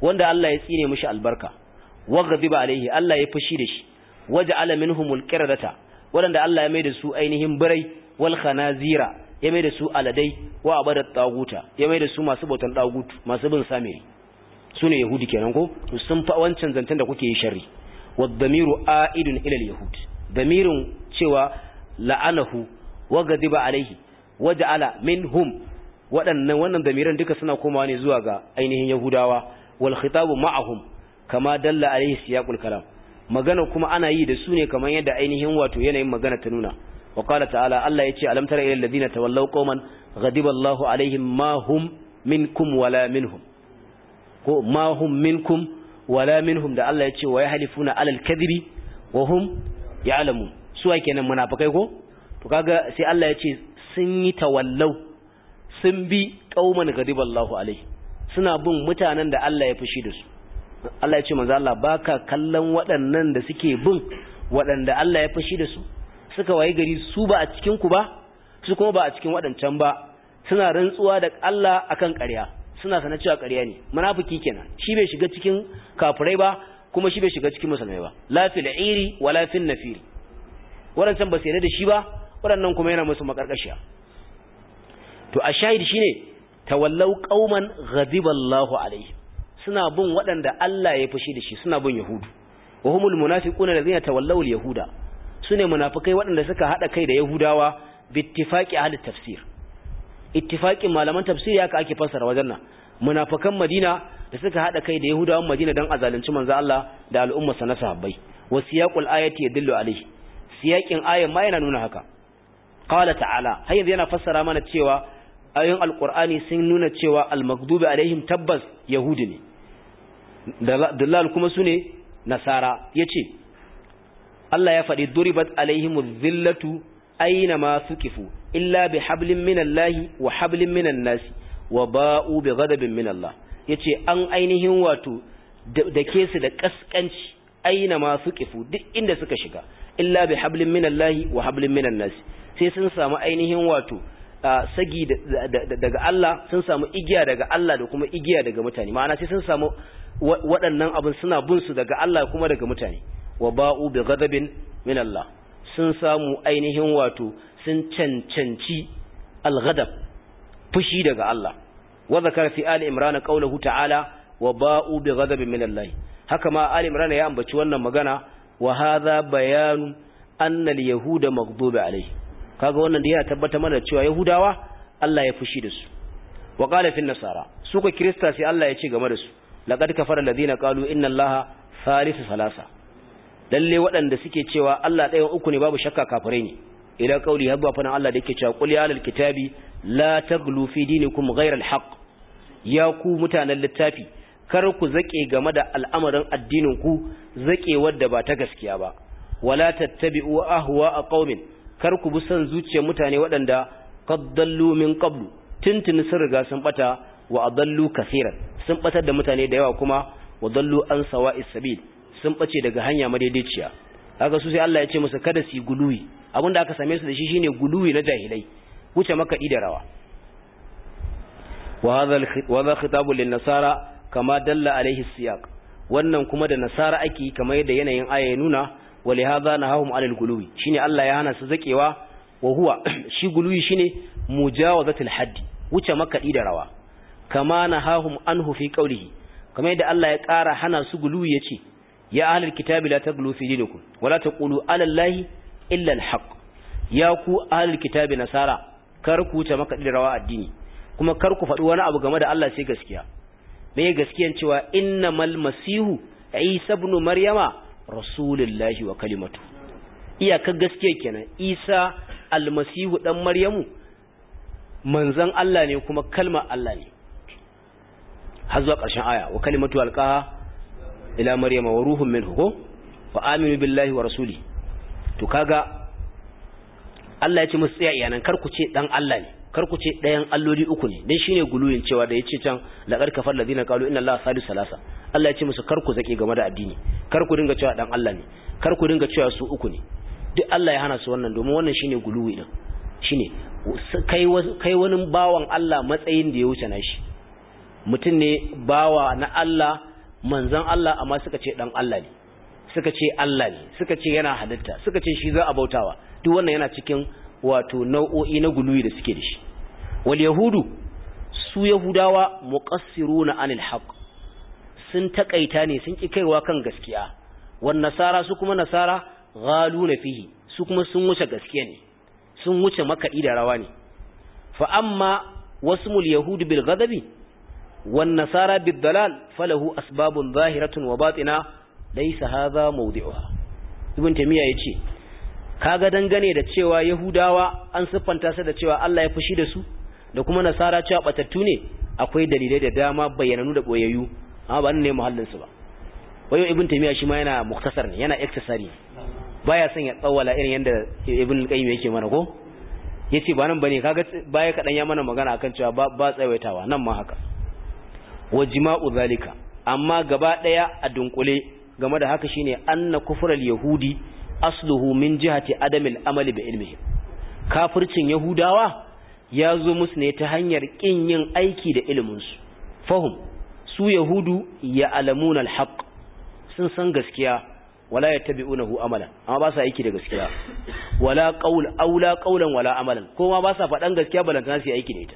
wanda Allah ya tsine mishi albarka wa ghadiba alaihi Allah ya fushi da shi waja'ala minhumul qiradata wanda Allah ya mai da su ainihin birai wal khanazira ya mai da su aladai wa abadat taguta ya mai da su masu bautan tagutu masu bin samiri sune yahudi kenan ko to sun fa wancan zantan da kuke yi sharri wad damiru aidun ila al yahud damirin cewa la'anahu wa ghadiba alaihi waja'ala minhum waɗannan wannan damiran duka suna komawa ne zuwa ga ainihin yahudawa wal khitabu ma'ahum kama dalla alaihi siyaqul kalam magana kuma ana yi da su ne kamar yadda ainihin wato yanayin magana ta nuna wa qala ta'ala Allah yace alam tara ilal ladina tawallaw qauman ghadiba Allahu alaihim ma hum minkum wala minhum ko ma hum minkum wala minhum da Allah yace wa yahlifuna alal kadhibi wa hum ya'lamun su wa kenan munafikai ko to kaga sai Allah yace sun yi tawallaw sun bi qauman ghadiba Allahu alaihim suna bin mutanen da Allah ya fushi da su Allah ya ce manzo Allah baka kallon waɗannan da suke bin waɗanda Allah ya fushi da su suka waye gari su ba a cikin ku ba su kuma ba a cikin waɗancan ba suna rantsuwa da Allah akan ƙarya suna sanar cewa ƙarya ne munafiki kenan shi bai shiga cikin kafirai ba kuma shi bai shiga cikin musulmai ba la fil iri wala fil nafiri waɗancan ba su yarda da shi ba waɗannan kuma yana musu makarkashiya to a shahid shine tawallau qauman ghadiba Allahu alaihim suna bin waɗanda Allah ya fushi da shi suna bin Yahudu wa humul munafiquna allazina tawallaw al-yahuda sune munafikai waɗanda suka hada kai da Yahudawa bittifaqi ahli tafsir ittifaqin malaman tafsiri haka ake fassara wajen nan munafikan Madina da suka hada kai da Yahudawan Madina dan azalunci manzo Allah da al'umma sa na sahabbai wa siyaqul ayati yadullu alayhi siyaqin ayan ma yana nuna haka qala ta'ala har yanzu yana fassara mana cewa ayoyin alqur'ani sun nuna cewa al-maghdubi alaihim tabbas yahudi ne dalal kuma su ne nasara ya ce Allah ya faɗi duribat alaihimu zillatu aina ma sukifu illa bi hablin minallahi wa hablin minan nasi wa ba'u bi ghadabin min Allah yace an ainihin wato da ke su da kaskanci aina ma sukifu duk inda suka shiga illa bi hablin minallahi wa hablin minan nasi sai sun samu ainihin wato sagi daga Allah sun samu igiya daga Allah da kuma igiya daga mutane ma'ana sai sun samu waɗannan abin suna bin su daga Allah kuma daga mutane wa ba'u bi ghadabin min Allah sun samu ainihin wato sun cancanci al-ghadab fushi daga Allah wa zakara fi ali imran qawluhu ta'ala wa ba'u bi ghadabin min Allah haka ma ali imran ya ambaci wannan magana wa hadha bayanu anna al-yahuda maghdubi alayhi kaga wannan da yana tabbata mana cewa yahudawa Allah ya fushi da su wa qala fi nasara su ko krista sai Allah ya ce game da su laqad kafara alladhina qalu inna allaha thalithu salasa lalle waɗanda suke cewa Allah ɗayan uku ne babu shakka kafirai ne ila qauli habba fa Allah da yake cewa qul ya kitabi la taglu fi dinikum ghayra alhaq ya ku mutanen littafi kar ku zake game da al'amarin addinin ku zake wadda ba ta gaskiya ba wala tattabi'u ahwa qaumin kar ku bi son zuciyar mutane waɗanda qaddallu min qablu tuntuni sun riga sun bata wa adallu kaseeran sun batar da mutane da yawa kuma wa dallu an sawa'is sabil sun bace daga hanya madaidaiciya kaga su sai Allah ya ce musu kada su guluwi abinda aka same su da shi shine guluwi na jahilai wuce makaɗi da rawa wa hadha wa hadha khitabun lin nasara kama dalla alaihi siyaq wannan kuma da nasara ake kamar yadda yanayin aya ya nuna wa li hadha nahahum alal guluwi shine Allah ya hana su zakewa wa huwa shi guluwi shine mujawazatul haddi wuce makaɗi da rawa kama nahahum anhu fi qawlihi kamar yadda Allah ya ƙara hana su guluwi yace ya ahlul kitabi la taglu fi dinikum wala taqulu ala allahi illa alhaq ya ku ahlul kitabi nasara kar ku wuce makaɗi da rawa addini kuma kar ku faɗi wani abu game da Allah sai gaskiya me gaskiyan cewa innamal masihu isa ibn maryama rasulullahi wa kalimatu iyakar gaskiya kenan isa almasihu dan maryamu manzon Allah ne kuma kalmar Allah ne har zuwa ƙarshen aya wa kalimatu alqaha ila maryama wa ruhun minhu ko wa aminu billahi wa rasuli to kaga Allah ya ce musu tsaya iyanan kar ku ce dan Allah ne kar ku ce ɗayan alloli uku ne dan shine guluyin cewa da yace can laqad kafar ladina qalu inna allaha salisu salasa Allah ya ce musu kar ku zake game da addini kar ku dinga cewa dan Allah ne kar ku dinga cewa su uku ne duk Allah ya hana su wannan domin wannan shine guluwi din shine kai kai wani bawan Allah matsayin da ya wuce nashi mutum ne bawa na Allah manzon Allah amma suka ce dan Allah ne suka ce Allah ne suka ce yana halitta suka ce shi za a bautawa duk wannan yana cikin wato nau'o'i na guluyi da suke da shi wal yahudu su yahudawa muqassiruna anil haqq sun takaita ne sun ki kaiwa kan gaskiya wan nasara su kuma nasara ghaluna fihi su kuma sun wuce gaskiya ne sun wuce makaɗi da rawa ne fa amma wasmul yahudi bil ghadabi wan nasara bid dalal falahu asbabun zahiratun wa batina laysa hadha mawdi'uha ibn tamiya yace kaga dangane da cewa yahudawa an siffanta su da cewa Allah ya fushi da su da kuma nasara cewa batattu ne akwai dalilai da dama bayyananu da boyayyu amma ba ne muhallin su ba wayo ibn tamiya shi ma yana muktasar ne yana iktisari baya son ya tsawala irin yanda ibn qayyim yake mana ko yace ba nan bane kaga baya kadan ya mana magana akan cewa ba, ba tsawaitawa nan ma haka wa jima'u zalika amma gaba daya a dunkule game da haka shine anna kufral yahudi asluhu min jihati adamil amali bi ilmihi kafircin yahudawa ya zo musu ne ta hanyar kin yin aiki da ilimin su fahum su yahudu ya alamuna alhaq sun san gaskiya wala yattabi'unahu amalan amma ba sa aiki da gaskiya wala qaul aula qaulan wala amalan kuma ba sa faɗan gaskiya balantana su yi aiki da ita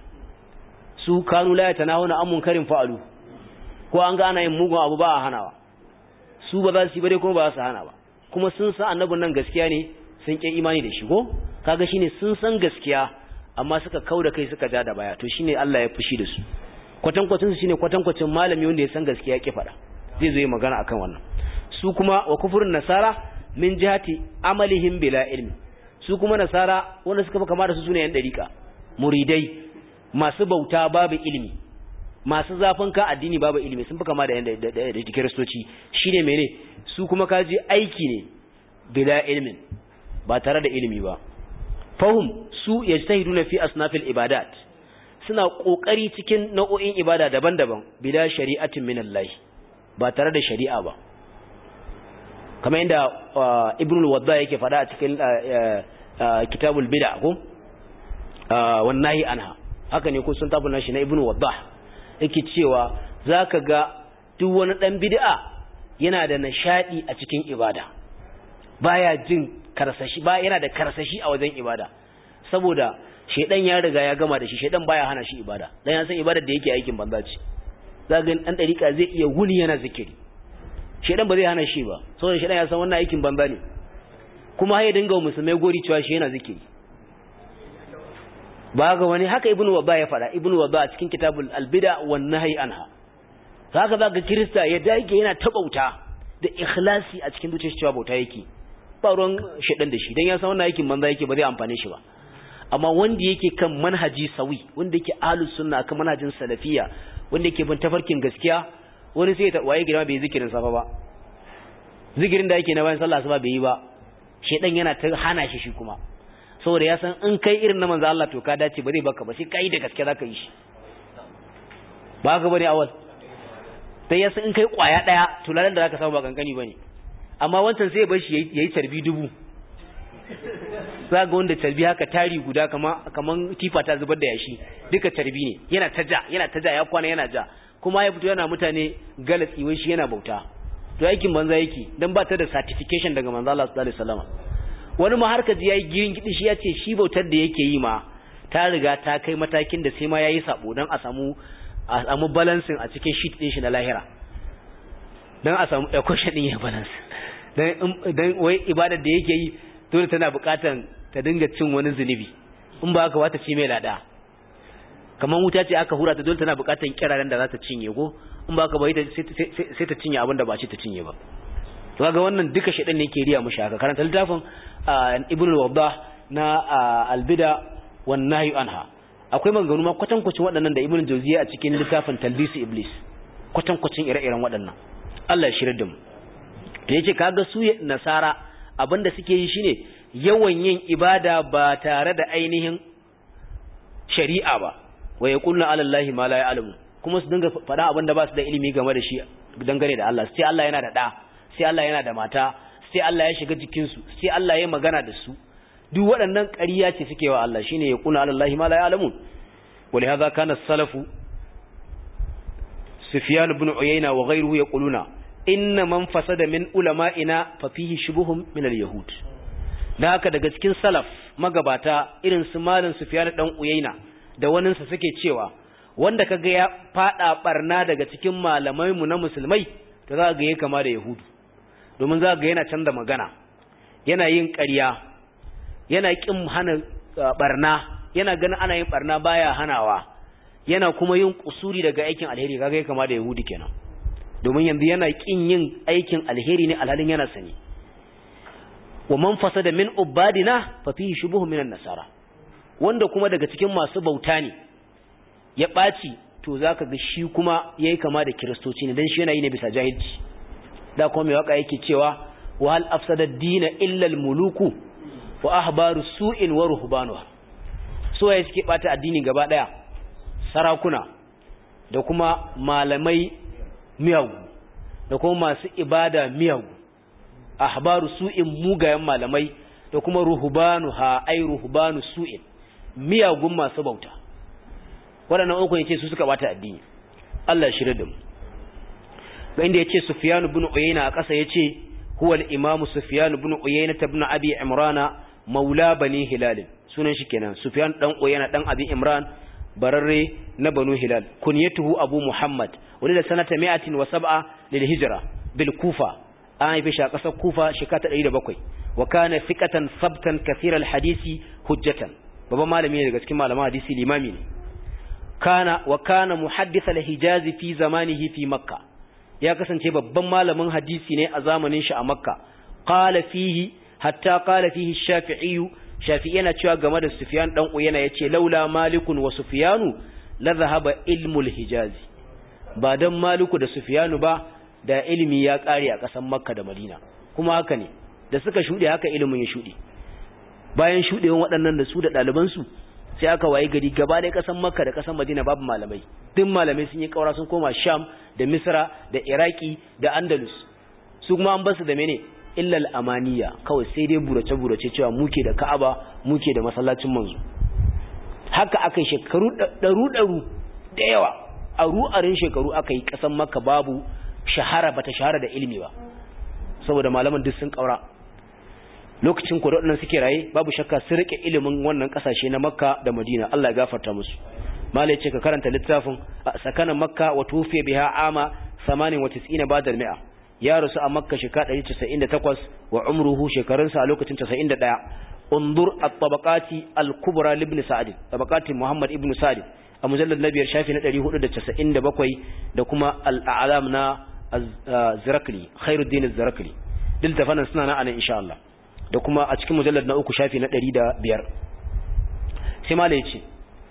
su kanu la yatanahuna an munkarin fa'alu ko an ga ana yin mugun abu ba a hanawa su ba za su yi bare kuma ba za su hana ba kuma sun san annabin nan gaskiya ne sun ƙi imani da shi ko kaga shine sun san gaskiya amma suka kauda kai suka ja da baya to shine Allah ya fushi da su kwatankwacin su shine kwatankwacin malami wanda ya san gaskiya ya ki faɗa zai zo yi magana akan wannan su kuma wa kufurin nasara min jihati amalihim bila ilmi su kuma nasara wanda suka fi kama da su sune yan dariƙa muridai masu bauta babu ilimi masu zafin ka addini babu ilimi sun fi kama da yan da kiristoci shine mene su kuma kaji aiki ne bila ilmin ba tare da ilimi ba fahum su yajtahiduna fi asnafil ibadat suna kokari cikin nau'o'in ibada daban-daban bila shari'atin minallahi ba tare da shari'a ba kamar inda ibn al-wadda yake fada a cikin kitabul bid'a ko wan nahi anha haka ne ko sun tafi nashi na ibn wadda yake cewa zaka ga duk wani dan bid'a yana da nishadi a cikin ibada baya jin karsashi ba yana da karsashi a wajen ibada saboda shedan ya riga ya gama da shi shedan baya hana shi ibada dan ya san ibadar da yake aikin banza ce zaka ga dan dariƙa zai iya wuni yana zikiri shedan ba zai hana shi ba saboda shedan ya san wannan aikin banza ne kuma ya dinga musulmai gori cewa shi yana zikiri ba ga wani haka ibnu wabba ya fada ibnu wabba a cikin kitabul albida wan nahyi anha haka zaka kirista ya dage yana ta bauta da ikhlasi a cikin zuciyar cewa bauta yake ba ruwan shedan da shi dan ya san wannan aikin banza yake ba zai amfane shi ba amma wanda yake kan manhaji sawi wanda yake ahlus sunna kan manhajin salafiya wanda yake bin tafarkin gaskiya wani sai ta waye girma bai zikirin safa ba zikirin da yake na bayan sallah asuba bai yi ba shedan yana ta hana shi shi kuma saboda ya san in kai irin na manzo Allah to ka dace ba zai baka ba sai kai da gaske zaka yi shi ba ka bane awal sai ya san in kai kwaya daya to lalan da zaka samu ba kankani bane amma wancan sai ya bar shi yayi tarbi dubu za ga wanda tarbi haka tari guda kama kaman tifa ta zubar da yashi duka tarbi ne yana ta ja yana ta ja ya kwana yana ja kuma ya fito yana mutane galatsi wai shi yana bauta to aikin banza yake dan ba ta da certification daga manzo Allah sallallahu alaihi wasallam wani ma harka ji yayi girin gidi shi yace shi bautar da yake yi ma ta riga ta kai matakin da sai ma yayi sabo dan a samu a samu balancing a cikin sheet din shi na lahira dan a samu equation din ya balance dan dan wai ibadar da yake yi dole tana buƙatan ta dinga cin wani zunubi in ba haka wata ci mai lada kamar wuta ce aka hura ta dole tana buƙatan kiraren da za ta cinye ko in ba haka ba sai ta cinye abin da ba ce ta cinye ba to kaga wannan duka shedan ne yake riya mushi haka karanta littafin ibn al-waddah na al-bida wan nahy anha akwai maganganu ma kwatankwacin waɗannan da ibn jawziya a cikin littafin talbis iblis kwatankwacin ire-iren waɗannan Allah ya shirar da mu to yace kaga su nasara abinda suke yi shine yawan yin ibada ba tare da ainihin shari'a ba wa yaquluna ala allahi ma la ya'lamu kuma su dinga faɗa abinda ba su da ilimi game da shi dangane da Allah sai Allah yana da da sai Allah yana da mata sai Allah ya shiga jikin su sai Allah ya magana da su duk waɗannan ƙarya ce suke wa Allah shine yaquluna ala allahi ma la ya'lamun wa li hadha kana salafu sufyan ibn uyayna wa ghayruhu yaquluna inna man fasada min ulama'ina fa fihi shubuhum min al-yahud da haka daga cikin salaf magabata irin su malam sufyan dan uyayna da waninsa suke cewa wanda kaga ya fada barna daga cikin malamai mu na musulmai to za ga yake kama da yahudu domin za ga yana canza magana yana yin ƙarya yana kin hana barna yana ganin ana yin barna baya hanawa yana kuma yin kusuri daga aikin alheri kaga yake kama da yahudi kenan domin yanzu yana kin yin aikin alheri ne alhalin yana sani wa man fasada min ubadina fa fihi shubuhu minan nasara wanda kuma daga cikin masu bauta ne ya ɓaci to za ka ga shi kuma ya yi kama da kiristoci ne don shi yana yi ne bisa jahilci da kuma mai waka yake cewa wa hal afsada dina illal muluku wa ahbaru su'in wa ruhbanuha so ya suke bata addini gaba daya sarakuna da kuma malamai miyagu da kuma masu ibada miyagu ahbaru su'in mugayen malamai da kuma ruhbanuha ai ruhbanu su'in miyagun masu bauta waɗannan uku yace su suka bata addini Allah shirye da mu ga inda yace Sufyan ibn Uyayna a ƙasa yace huwa al-Imam Sufyan ibn Uyayna ibn Abi Imran maula bani Hilal sunan shi kenan Sufyan dan Uyayna dan Abi Imran bararre na Banu Hilal kunyatuhu Abu Muhammad wani da sanata 107 lil hijra bil Kufa an haife shi a ƙasar Kufa shekara ta 107 wa kana fiqatan sabtan kathira al-hadisi hujjatan babban malami ne daga cikin malaman hadisi limami ne kana wa kana muhaddith al-hijaz fi zamanihi fi makka ya kasance babban malamin hadisi ne a zamanin shi a makka qala fihi hatta qala fihi shafi'i shafi'i yana cewa game da sufyan dan uyana yace laula malikun wa sufyanu la dhahaba ilmu al-hijaz ba dan maliku da sufyanu ba da ilimi ya kare a kasan makka da madina kuma haka ne da suka shude haka ilimin ya shude bayan shudewan waɗannan da su da ɗalibansu sai aka waye gari gaba da kasan makka da kasan madina babu malamai duk malamai sun yi kaura sun koma sham da misra da iraki da andalus su kuma an basu da mene illal amaniya kawai sai dai burace burace cewa muke da ka'aba muke da masallacin manzo haka aka yi shekaru ɗaru ɗaru da yawa a ru'arin shekaru aka yi kasan makka babu shahara bata shahara da ilimi ba saboda malaman duk sun kaura lokacin ko waɗannan suke raye babu shakka sun rike ilimin wannan ƙasashe na makka da madina Allah ya gafarta musu malai ce ka karanta littafin sakana makka wa tufiya biha ama 98 ba'da al-mi'a ya rasu a makka shekara 198 wa umruhu shekarunsa a lokacin 91 undur at-tabaqati al-kubra ibn sa'd tabaqati muhammad ibn sa'd a mujallad na biyar shafi na 497 da kuma al-a'lam na az-zirakli khairuddin az-zirakli dil tafanan suna na anan insha Allah da kuma a cikin mujallar na uku shafi na ɗari da biyar sai mala ya ce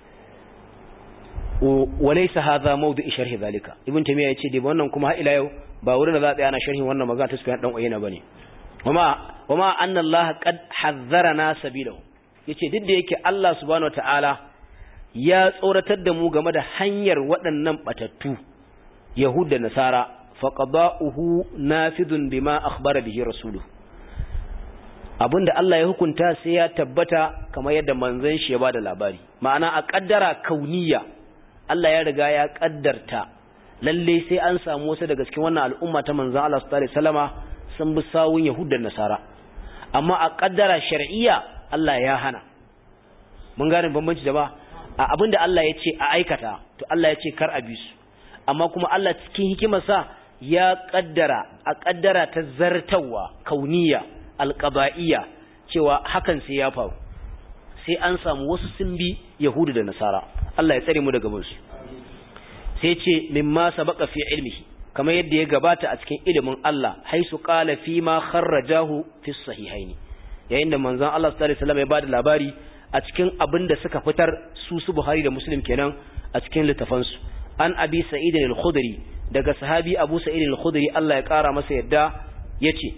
walai sa haza maudu sharhi zalika ibn tamiya ya ce dai wannan kuma har ila yau ba wurin da za a tsaya ana sharhin wannan magana ta sufiyan dan uyena bane wama wama anna allaha qad hazzarana sabilahu yace duk da yake Allah subhanahu wataala ya tsoratar da mu game da hanyar waɗannan batattu yahud da nasara faqada'uhu nafidun bima akhbara bihi rasuluhu abinda Allah ya hukunta sai ya tabbata kamar yadda manzon shi ya bada labari ma'ana a kaddara kauniya Allah ya riga ya kaddarta lalle sai an samu wasu daga cikin wannan al'umma ta manzon Allah sallallahu alaihi wasallama sun bi sawun yahudan nasara amma a kaddara shar'iyya Allah ya hana mun gane bambanci da ba a abinda Allah ya ce a aikata to Allah ya ce kar a bi su amma kuma Allah cikin hikimarsa ya kaddara a kaddara ta zartawa kauniya alƙaba'iyya cewa hakan sai ya faru sai an samu wasu sun bi yahudu da nasara Allah ya tsare mu daga bansu sai ce mimma sabaqa fi ilmihi kamar yadda ya gabata a cikin ilimin Allah haisu qala fi ma kharrajahu fi sahihaini yayin da manzon Allah sallallahu alaihi wasallam ya bada labari a cikin abin da suka fitar su su Buhari da Muslim kenan a cikin littafansu an abi sa'id al-khudri daga sahabi abu sa'id al-khudri Allah ya kara masa yadda yace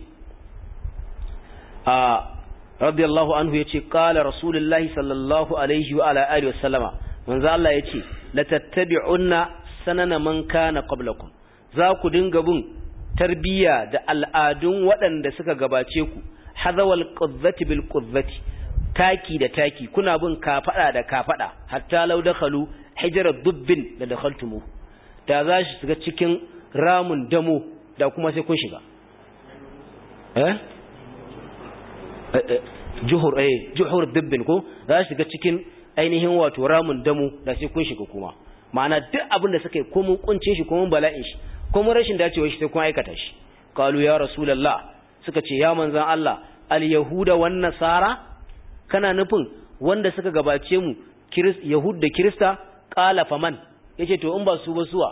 a radiyallahu anhu yace qala rasulullahi sallallahu alaihi wa ala alihi wasallama manzo Allah yace la tattabi'unna sanana man kana qablakum za ku dinga bin tarbiya da al'adun waɗanda suka gabace ku hadawal qudzati bil qudzati taki da taki kuna bin kafada da kafada hatta law dakhalu hijra dubbin la dakhaltumu da za shi shiga cikin ramun damo da kuma sai kun shiga eh juhur eh juhur dibbin ko za shi shiga cikin ainihin wato ramun damo da sai kun shiga kuma ma'ana duk abin da suka yi ko mun kunce shi ko mun bala'in shi ko mun rashin dacewar shi sai kun aikata shi qalu ya rasulullah suka ce ya manzon Allah al yahuda wan nasara kana nufin wanda suka gabace mu yahud da kirista qala faman yace to in ba su ba suwa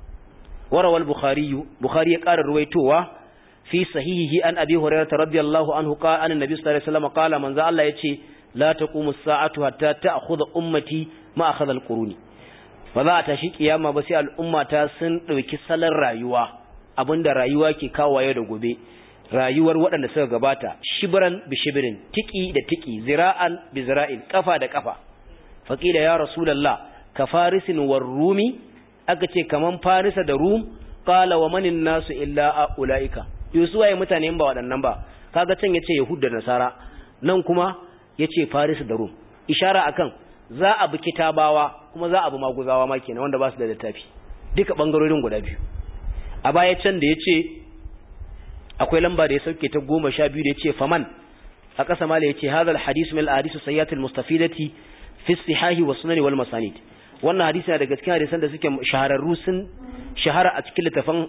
warawal bukhari bukhari ya ƙara ruwaitowa fi sahihihi an abi hurairah radiyallahu anhu qala an annabi sallallahu alaihi wasallam qala manzo Allah yace la taqumu as-sa'atu hatta ta'khudha ummati ma akhadha al-quruni ba za a tashi kiyama ba sai al'umma ta sun dauki salon rayuwa abinda rayuwa ke kawaye da gobe rayuwar waɗanda suka gabata shibran bi shibrin tiki da tiki zira'an bi zira'in kafa da kafa faqila ya rasulullah ka farisin war rumi aka ce kaman farisa da rum qala wa manin nasu illa ulaika yusu waye mutane ba waɗannan ba kaga can yace yahud da nasara nan kuma yace faris da rum ishara akan za a bi kitabawa kuma za a bi maguzawa ma kenan wanda ba su da littafi duka bangarorin guda biyu a baya can da yace akwai lamba da ya sauke ta goma sha biyu da yace faman a ƙasa mala yace hadha al-hadith min al-ahadith sayyiat al-mustafidati fi sihahi wa sunan wal masanid wannan hadisi daga cikin hadisan da suke shahararru sun shahara a cikin littafan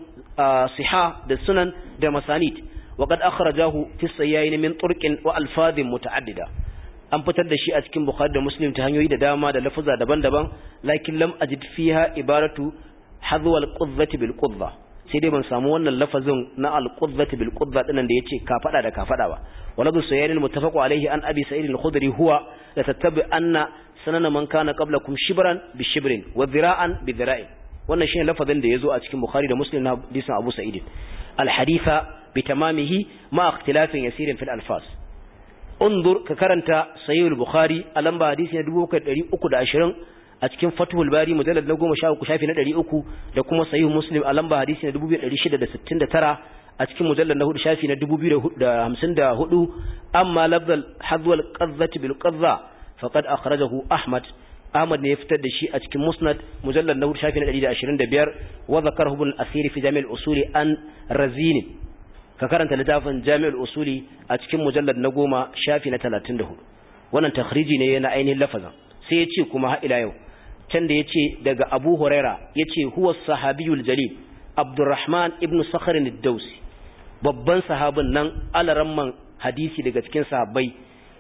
siha da sunan da masanid wa qad akhrajahu fi sayyain min turqin wa alfadhin muta'addida an fitar da shi a cikin bukhari da muslim ta hanyoyi da dama da lafuza daban-daban lakin lam ajid fiha ibaratu hadwa al-qudzati bil qudza sai dai ban samu wannan lafazin na al-qudzati bil qudza dinan da yace ka fada da ka fada ba waladu sayyain al-muttafaq alayhi an abi sa'id al-khudri huwa la tattabi anna sanana man kana qablakum shibran bi shibrin wa dhira'an bi dhira'in wannan shine lafazin da yazo a cikin bukhari da muslim na hadisin abu sa'id al-haditha bi tamamihi ma ikhtilafin yasirin fil alfaz undur ka karanta sahih al-bukhari a lamba hadisi na 2320 a cikin fathul bari mujallad na 13 shafi na 300 da kuma sahih muslim a lamba hadisi na 2669 a cikin mujallad na 4 shafi na 2054 amma lafzal hadwal qazzati bil qazza faqad akhrajahu ahmad ahmad ne ya fitar da shi a cikin musnad mujallad na 4 shafi na 125 wa zakarahu ibn asir fi jami' al-usuli an razini ka karanta littafin jami'ul usuli a cikin mujallad na goma shafi na talatin da hudu wannan takhriji ne na ainihin lafazan sai ya ce kuma ila yau can da ya ce daga abu huraira ya ce huwa sahabiyul jalil abdurrahman ibn sakharin dausi babban sahabin nan alaramman hadisi daga cikin sahabbai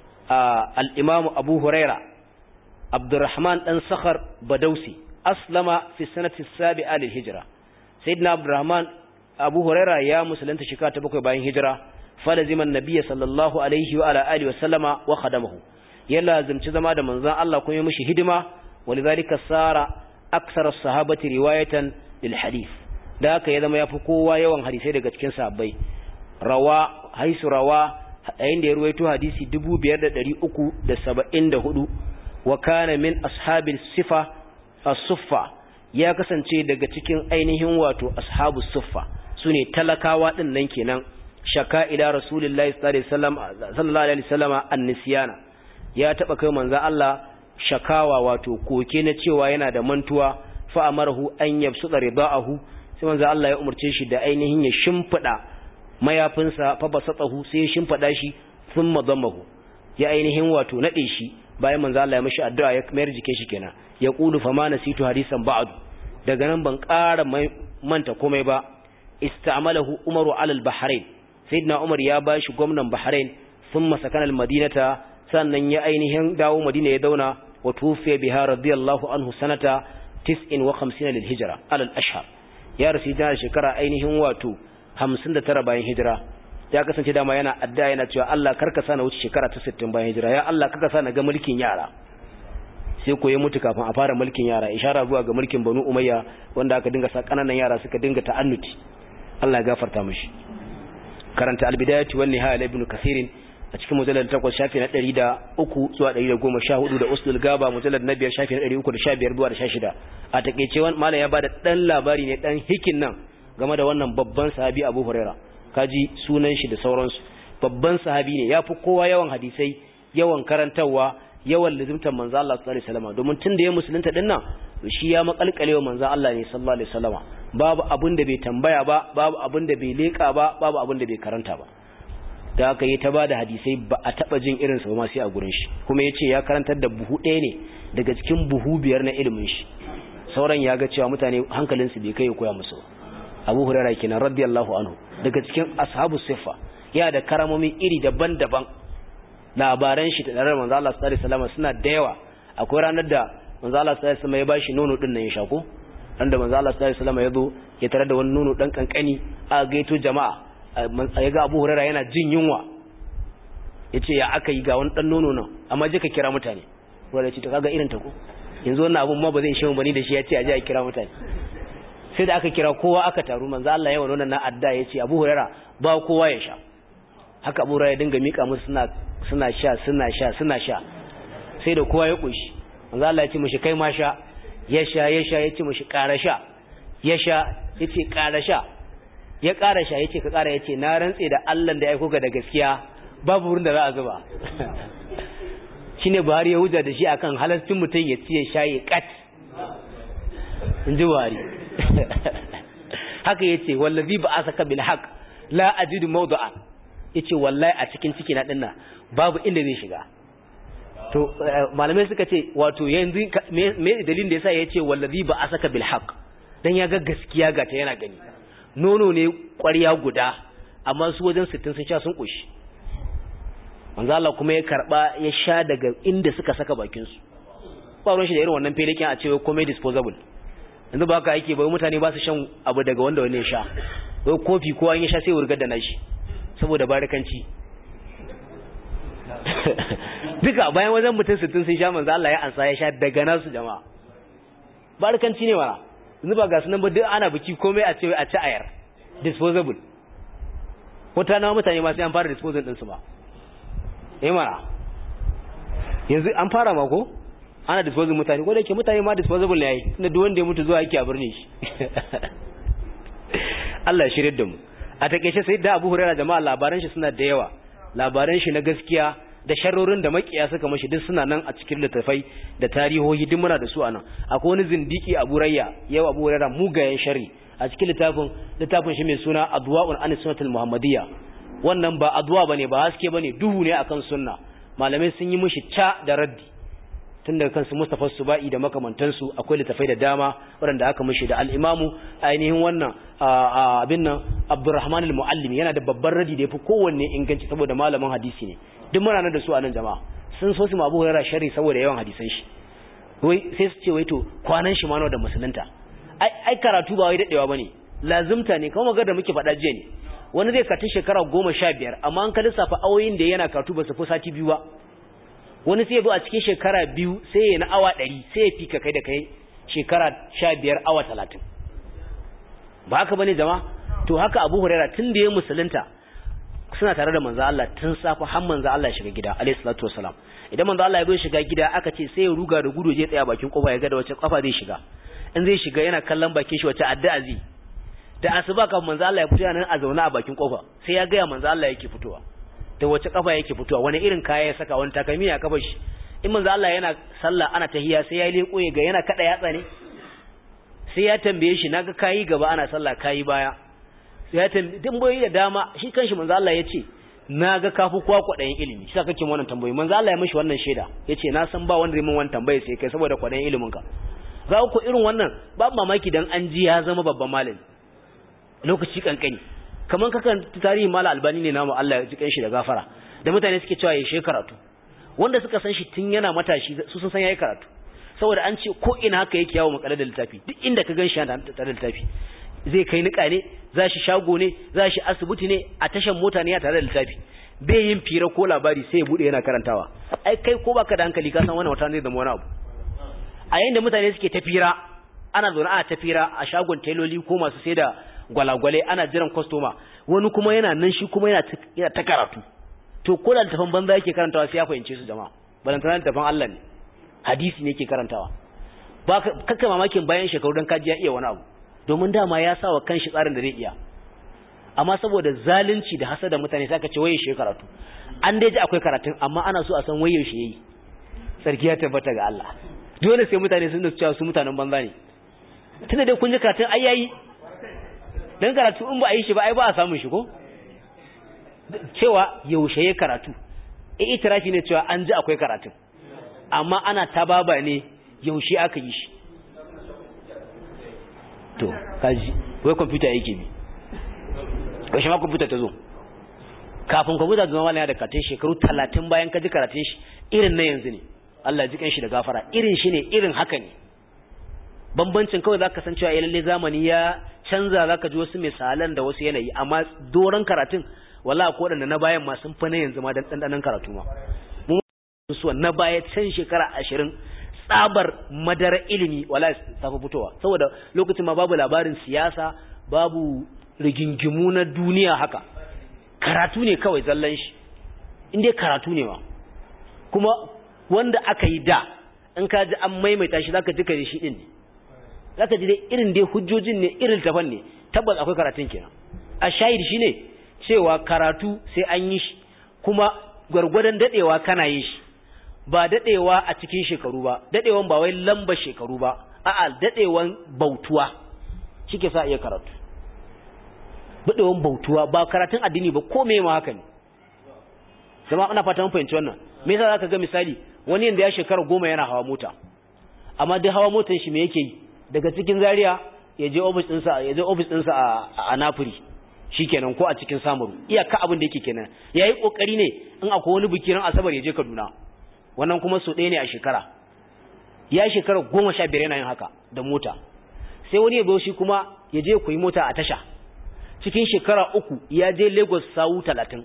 al-imamu abu huraira abdurrahman dan sakhar badausi aslama fi sanati sabi'a lil hijra sayyidina abdurrahman abu huraira ya musulunta shekara ta bakwai bayan hijira falaziman nabiyya sallallahu alaihi wa ala alihi wa sallama wa khadamahu ya lazimci zama da manzon Allah kuma ya mishi hidima walidhalika sara aksar as-sahabati riwayatan lil hadith da haka ya zama yafi kowa yawan hadisai daga cikin sahabbai rawa haisu rawa yayin da ya ruwaito hadisi 5374 wa kana min ashabil sifa as-suffa ya kasance daga cikin ainihin wato ashabus suffa sune talakawa din nan kenan shaka ila rasulullahi sallallahu alaihi wasallam an-nisyana ya taba kai manzo Allah shakawa wato koke na cewa yana da mantuwa fa amarahu an yabsuda ridaahu sai manzo Allah ya umurce shi da ainihin ya shimfida mayafinsa fa basatahu sai ya shimfida shi thumma dammahu ya ainihin wato nade shi bayan manzo Allah ya mishi addu'a ya mayar jike shi kenan ya qulu fa ma nasitu hadisan ba'du daga nan ban ƙara manta komai ba istamalahu umaru alal bahrain sayyidina umar ya bashi gwamnan bahrain thumma sakana al madinata sannan ya ainihin dawo madina ya dauna wa tufiya biha radiyallahu anhu sanata 59 lil hijra alal ashhar ya rasu da shekara ainihin wato 59 bayan hijira ya kasance dama yana adda yana cewa Allah karka sa na wuce shekara ta 60 bayan hijira ya Allah karka sa na ga mulkin yara sai ko ya mutu kafin a fara mulkin yara ishara zuwa ga mulkin banu umayya wanda aka dinga sa kananan yara suka dinga ta'annuti Allah ya gafarta mishi karanta albidayati wan nihaya ibn kathir a cikin mujallad 8 shafi na 103 zuwa 114 da usul gaba mujallad na 5 shafi na 315 zuwa 16 a takeice wannan malam ya bada dan labari ne dan hikin nan game da wannan babban sahabi Abu Huraira kaji sunan shi da sauransu babban sahabi ne yafi kowa yawan hadisai yawan karantawa yawan lizimtar manzo Allah sallallahu alaihi wasallam domin tun da ya musulunta din nan shi ya makalkalewa manzo Allah ne sallallahu alaihi wasallama babu abin da bai tambaya ba babu abin da bai leka ba babu abin da bai karanta ba da haka yi ta ba da hadisai ba a taba jin irinsa ba sai a gurin shi kuma ya ce ya karantar da buhu ɗaya ne daga cikin buhu biyar na ilimin shi sauran ya ga cewa mutane hankalinsu bai kai ya koya musu abu hurara kenan radiyallahu anhu daga cikin ashabu siffa ya da karamomi iri daban-daban labaran shi da daren manzo Allah sallallahu alaihi wasallam suna da yawa akwai ranar da manzo Allah sallallahu alaihi wasallam ya bashi nono din nan ya shako dan da manzo Allah sallallahu alaihi wasallam ya zo ya tarar da wani nono dan kankani a gaito jama'a ya ga Abu Hurairah yana jin yunwa yace ya aka yi ga wani dan nono nan amma je ka kira mutane wanda ya ce to kaga irin ta ko yanzu wannan abun ma ba zai shehu bani da shi yace a je a kira mutane sai da aka kira kowa aka taru manzo Allah ya wannan na adda yace Abu Hurairah ba kowa ya sha haka Abu Hurairah ya dinga mika musu suna suna sha suna sha suna sha sai da kowa ya kushi manzo Allah ya ce mishi kai ma sha ya sha ya sha ya ce mishi ƙara sha ya sha ya ce ƙara sha ya ƙara sha ya ce ka ƙara ya ce na rantse da Allah da ya aiko ka da gaskiya babu wurin da za a zuba shi ne buhari ya hujja da shi akan halastin mutum ya ci ya sha ya kat in ji buhari haka ya ce wallazi ba a saka bil haq la ajidu mawdu'a ya ce wallahi a cikin ciki na dinna babu inda zai shiga to malamai suka ce wato yanzu me dalilin da yasa ya ce wallazi ba a saka bil haq dan ya ga gaskiya ga ta yana gani nono ne ƙwarya guda amma su wajen 60 sun sha sun koshi manzo Allah kuma ya karba ya sha daga inda suka saka bakin su ba ruwan shi da irin wannan felekin a cewa komai disposable yanzu ba haka yake ba mutane ba su shan abu daga wanda wani ya sha wai kofi ko an ya sha sai wurgar da nashi saboda barikanci duka bayan wajen mutum 60 sun sha manzo Allah ya ansa ya sha daga nasu jama'a barikanci ne wala yanzu ba ga sunan ba duk ana biki komai a ce a ci ayar disposable wata nawa mutane ma sai an fara disposable din su ba eh mara yanzu an fara ma ko ana disposable mutane ko da yake mutane ma disposable ne yayi tunda duk wanda ya mutu zuwa yake a birni shi Allah ya shirye da mu a takeice sai da Abu Hurairah jama'a labaran shi suna da yawa labaran shi na gaskiya da sharrorin da makiya suka mashi duk suna nan a cikin littafai da tarihohi duk muna da su anan akwai wani zindiki Abu Rayya yau Abu Hurairah mugayen sharri a cikin littafin littafin shi mai suna Adwa'un an sunnatul Muhammadiyya wannan ba adwa bane ba haske bane duhu ne akan sunna malamai sun yi mishi ca da raddi tun daga kansu Mustafa Subai da makamantansu akwai littafai da dama waɗanda aka mishi da al-Imamu ainihin wannan abin nan Abdurrahman al-Muallim yana da babban raddi da yafi kowanne inganci saboda malamin hadisi ne duk muna nan da su a nan jama'a sun so su ma Abu Hurairah sharri saboda yawan hadisan shi wai sai su ce wai to kwanan shi ma da musulunta ai ai karatu ba wai dadewa bane lazimta ne kuma ga da muke faɗa jiya ne wani zai karatu shekara goma sha biyar amma an ka lissafa awoyin da yana karatu ba su fi sati biyu ba wani sai ya zo a cikin shekara biyu sai ya na awa ɗari sai ya fika kai da kai shekara sha biyar awa talatin ba haka bane jama to haka abu huraira tun da ya musulunta suna tare da manzo Allah tun safa har manzo Allah ya shiga gida alayhi salatu wasalam idan manzo Allah ya zo shiga gida aka ce sai ya ruga da gudu je tsaya bakin kofa ya ga da wace kafa zai shiga in zai shiga yana kallon bakin shi wace addu'a zai da asuba kafin manzo Allah ya fito yana a zauna a bakin kofa sai ya ga manzo Allah yake fitowa da wace kafa yake fitowa wani irin kaya ya saka wani takalmi ya kafa shi in manzo Allah yana sallah ana tahiyya sai ya leko ya ga yana kada yatsa ne sai ya tambaye shi naga kayi gaba ana sallah kayi baya sai ya tambaye tambayoyi da dama shi kanshi manzo Allah yace naga kafu kwa kwadayin ilimi shi kake wannan tambayoyi manzo Allah ya mishi wannan shaida yace na san ba wanda zai min wannan tambaye sai kai saboda kwadayin ilimin ka za ku irin wannan babu mamaki dan an ji ya zama babban malami lokaci kankani kaman kakan tarihi mala albani ne namu Allah ya ji kanshi da gafara da mutane suke cewa ya karatu wanda suka san shi tun yana matashi su sun san yayi karatu saboda an ce ko ina haka yake yawo makalar da littafi duk inda ka ganshi yana tare da littafi zai kai nika ne za shi shago ne za shi asibiti ne a tashan mota ne ya tare da littafi bai yin fira ko labari sai ya bude yana karantawa ai kai ko baka da hankali ka san wannan wata zai zama wani abu a yayin da mutane suke tafira ana zaune ana tafira a shagon tailoli ko masu sai da gwalagwale ana jiran kwastoma wani kuma yana nan shi kuma yana ta karatu to ko da littafin banza yake karantawa sai ya fahimce su jama'a balantana littafin Allah ne hadisi ne yake karantawa ba kakka mamakin bayan shekaru dan kaji ya iya wani abu domin dama ya sa wa kanshi tsarin da zai iya amma saboda zalunci da hasada mutane sai aka ce waye shi karatu an dai ji akwai karatun amma ana so a san waye shi yayi sarki ya tabbata ga Allah dole sai mutane sun da cewa su mutanen banza ne tunda dai kun ji karatun ai yayi dan karatu in ba a yi shi ba ai ba a samun shi ko cewa yaushe ya karatu e itirafi ne cewa an ji akwai karatun amma ana tababa ne yaushe aka yi shi to kaji wai kwamfuta yake bi kashi ma kwamfuta ta zo kafin kwamfuta zama malaya da karatun shekaru talatin bayan ka ji karatun shi irin na yanzu ne Allah ji kan shi da gafara irin shi ne irin haka ne bambancin kawai zaka san cewa lalle zamani ya canza zaka ji wasu misalan da wasu yanayi amma doron karatun wala ko da na bayan ma sun fa na yanzu ma dan dandanan karatu ma mun su na baya can shekara 20 tsabar madara ilimi wala ta fi fitowa saboda lokacin ma babu labarin siyasa babu rigingimu na duniya haka karatu ne kawai zallan shi inda karatu ne ma kuma wanda aka yi da in ka ji an maimaita shi zaka ji kare shi din ne zaka ji dai irin dai hujjojin ne irin tafan ne tabbas akwai karatun kenan a shahid shine cewa karatu sai an yi shi kuma gwargwadon dadewa kana yin shi ba dadewa a cikin shekaru ba dadewan ba wai lamba shekaru ba a'a dadewan bautuwa shike sa iya karatu dadewan bautuwa ba karatun addini ba ko me ma haka ne zama ina fata mun fahimci wannan me yasa zaka ga misali wani yanda ya shekara goma yana hawa mota amma duk hawa motar shi me yake yi daga cikin Zaria ya je office ɗinsa ya je office ɗinsa a a Napoli shikenan ko a cikin Samaru iyaka abin da yake kenan yayi kokari ne in akwai wani biki ran Asabar ya je Kaduna wannan kuma so ɗaya ne a shekara ya shekara goma sha biyar yana yin haka da mota sai wani ya zo shi kuma ya je koyi mota a tasha cikin shekara uku ya je Lagos sawu talatin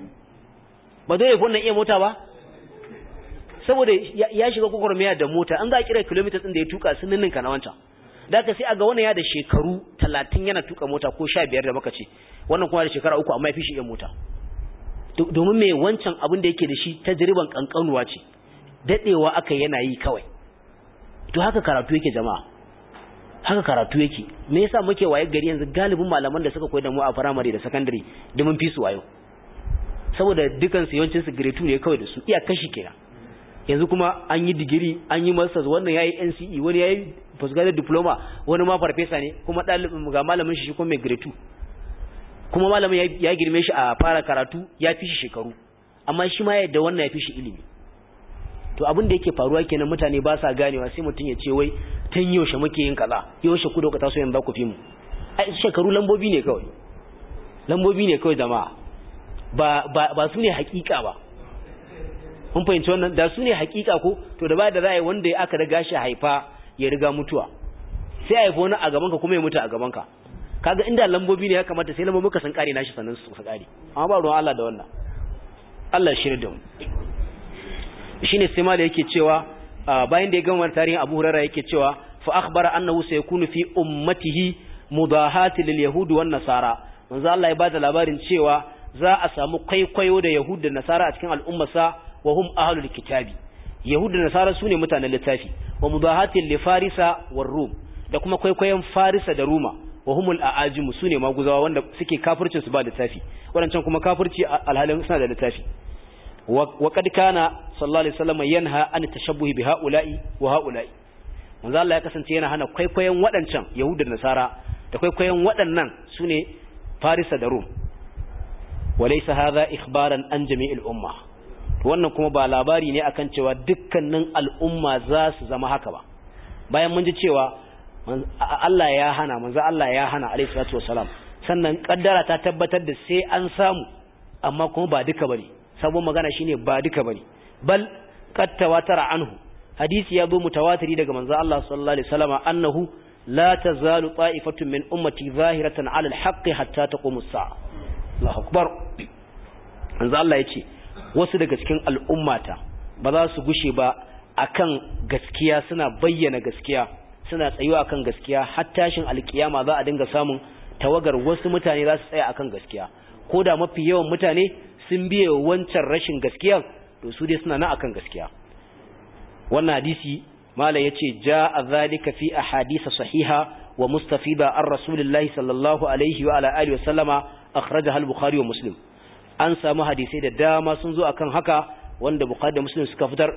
ba zai wannan iya mota ba saboda ya shiga gwagwarmaya da mota an za a kira kilomitas ɗin da ya tuka sun ninninka na wancan da aka sai a ga wannan ya da shekaru talatin yana tuka mota ko sha biyar da maka ce wannan kuma da shekara uku amma ya fi shi iya mota domin mai wancan abin da yake da shi ta jiriban kankanuwa ce daɗewa aka yana yi kawai to haka karatu yake jama'a haka karatu yake me yasa muke waye gari yanzu galibin malaman da suka koyar da mu a firamare da sakandare da mun fi su wayo saboda dukan su yawancin su grade 2 ne kawai da su iya kashi kenan yanzu kuma an yi digiri an yi masters wannan yayi NCE wani yayi postgraduate diploma wani ma farfesa ne kuma dalibin ga malamin shi kuma mai grade 2 kuma malamin ya girme shi a fara karatu ya fi shi shekaru amma shi ma yadda wannan ya fi shi ilimi to abin da yake faruwa kenan mutane ba sa ganewa sai mutum ya ce wai tun yaushe muke yin kaza yaushe ku dauka taso yanzu ku fi mu ai shekaru lambobi ne kawai lambobi ne kawai jama'a ba ba ba su ne hakika ba mun fahimci wannan da su ne hakika ko to da ba da za a yi wanda ya aka riga shi haifa ya riga mutuwa sai a haifa wani a gabanka kuma ya mutu a gabanka kaga inda lambobi ne ya kamata sai lambobi ka san kare nashi sannan su kare amma ba ruwan Allah da wannan Allah shirya da mu shine sai ma da yake cewa bayan da ya gama tarihin Abu Hurairah yake cewa fa akhbara annahu sayakunu fi ummatihi mudahati lil yahud wan nasara manzo Allah ya bada labarin cewa za a samu kwaikwayo da yahud da nasara a cikin al'ummarsa wa hum ahlul kitabi yahud da nasara sune mutanen littafi wa mudahati li farisa war rum da kuma kwaikwayon farisa da ruma wa humul a'ajim sune maguzawa wanda suke kafircin su ba littafi wadancan kuma kafirci alhalin suna da littafi wa kad kana sallallahu alaihi wasallam yanha an tashabbuhi bi haula'i wa haula'i manzo Allah ya kasance yana hana kwaikwayon wadancan yahuda da nasara da kwaikwayon wadannan sune farisa da rum walaysa hadha ikhbaran an jami'il umma wannan kuma ba labari ne akan cewa dukkanin al'umma za su zama haka ba bayan mun ji cewa Allah ya hana manzo Allah ya hana alaihi salatu wasalam sannan kaddara ta tabbatar da sai an samu amma kuma ba duka bane sabon magana shine ba duka bane bal qad tawatara anhu hadisi ya zo mutawatiri daga manzo Allah sallallahu alaihi wasallam annahu la tazalu ta'ifatun min ummati zahiratan 'ala al-haqqi hatta taqumu as-sa'a Allahu akbar manzo Allah yace wasu daga cikin al'ummata ba za su gushe ba akan gaskiya suna bayyana gaskiya suna tsayuwa akan gaskiya har tashin alkiyama za a dinga samun tawagar wasu mutane za su tsaya akan gaskiya ko da mafi yawan mutane sun biye wancan rashin gaskiya to su dai suna nan akan gaskiya wannan hadisi malam yace jaa zalika fi ahadith sahiha wa mustafida an rasulillahi sallallahu alaihi wa ala alihi wa sallama akhrajaha al-bukhari wa muslim an samu hadisai da dama sun zo akan haka wanda bukhari da muslim suka fitar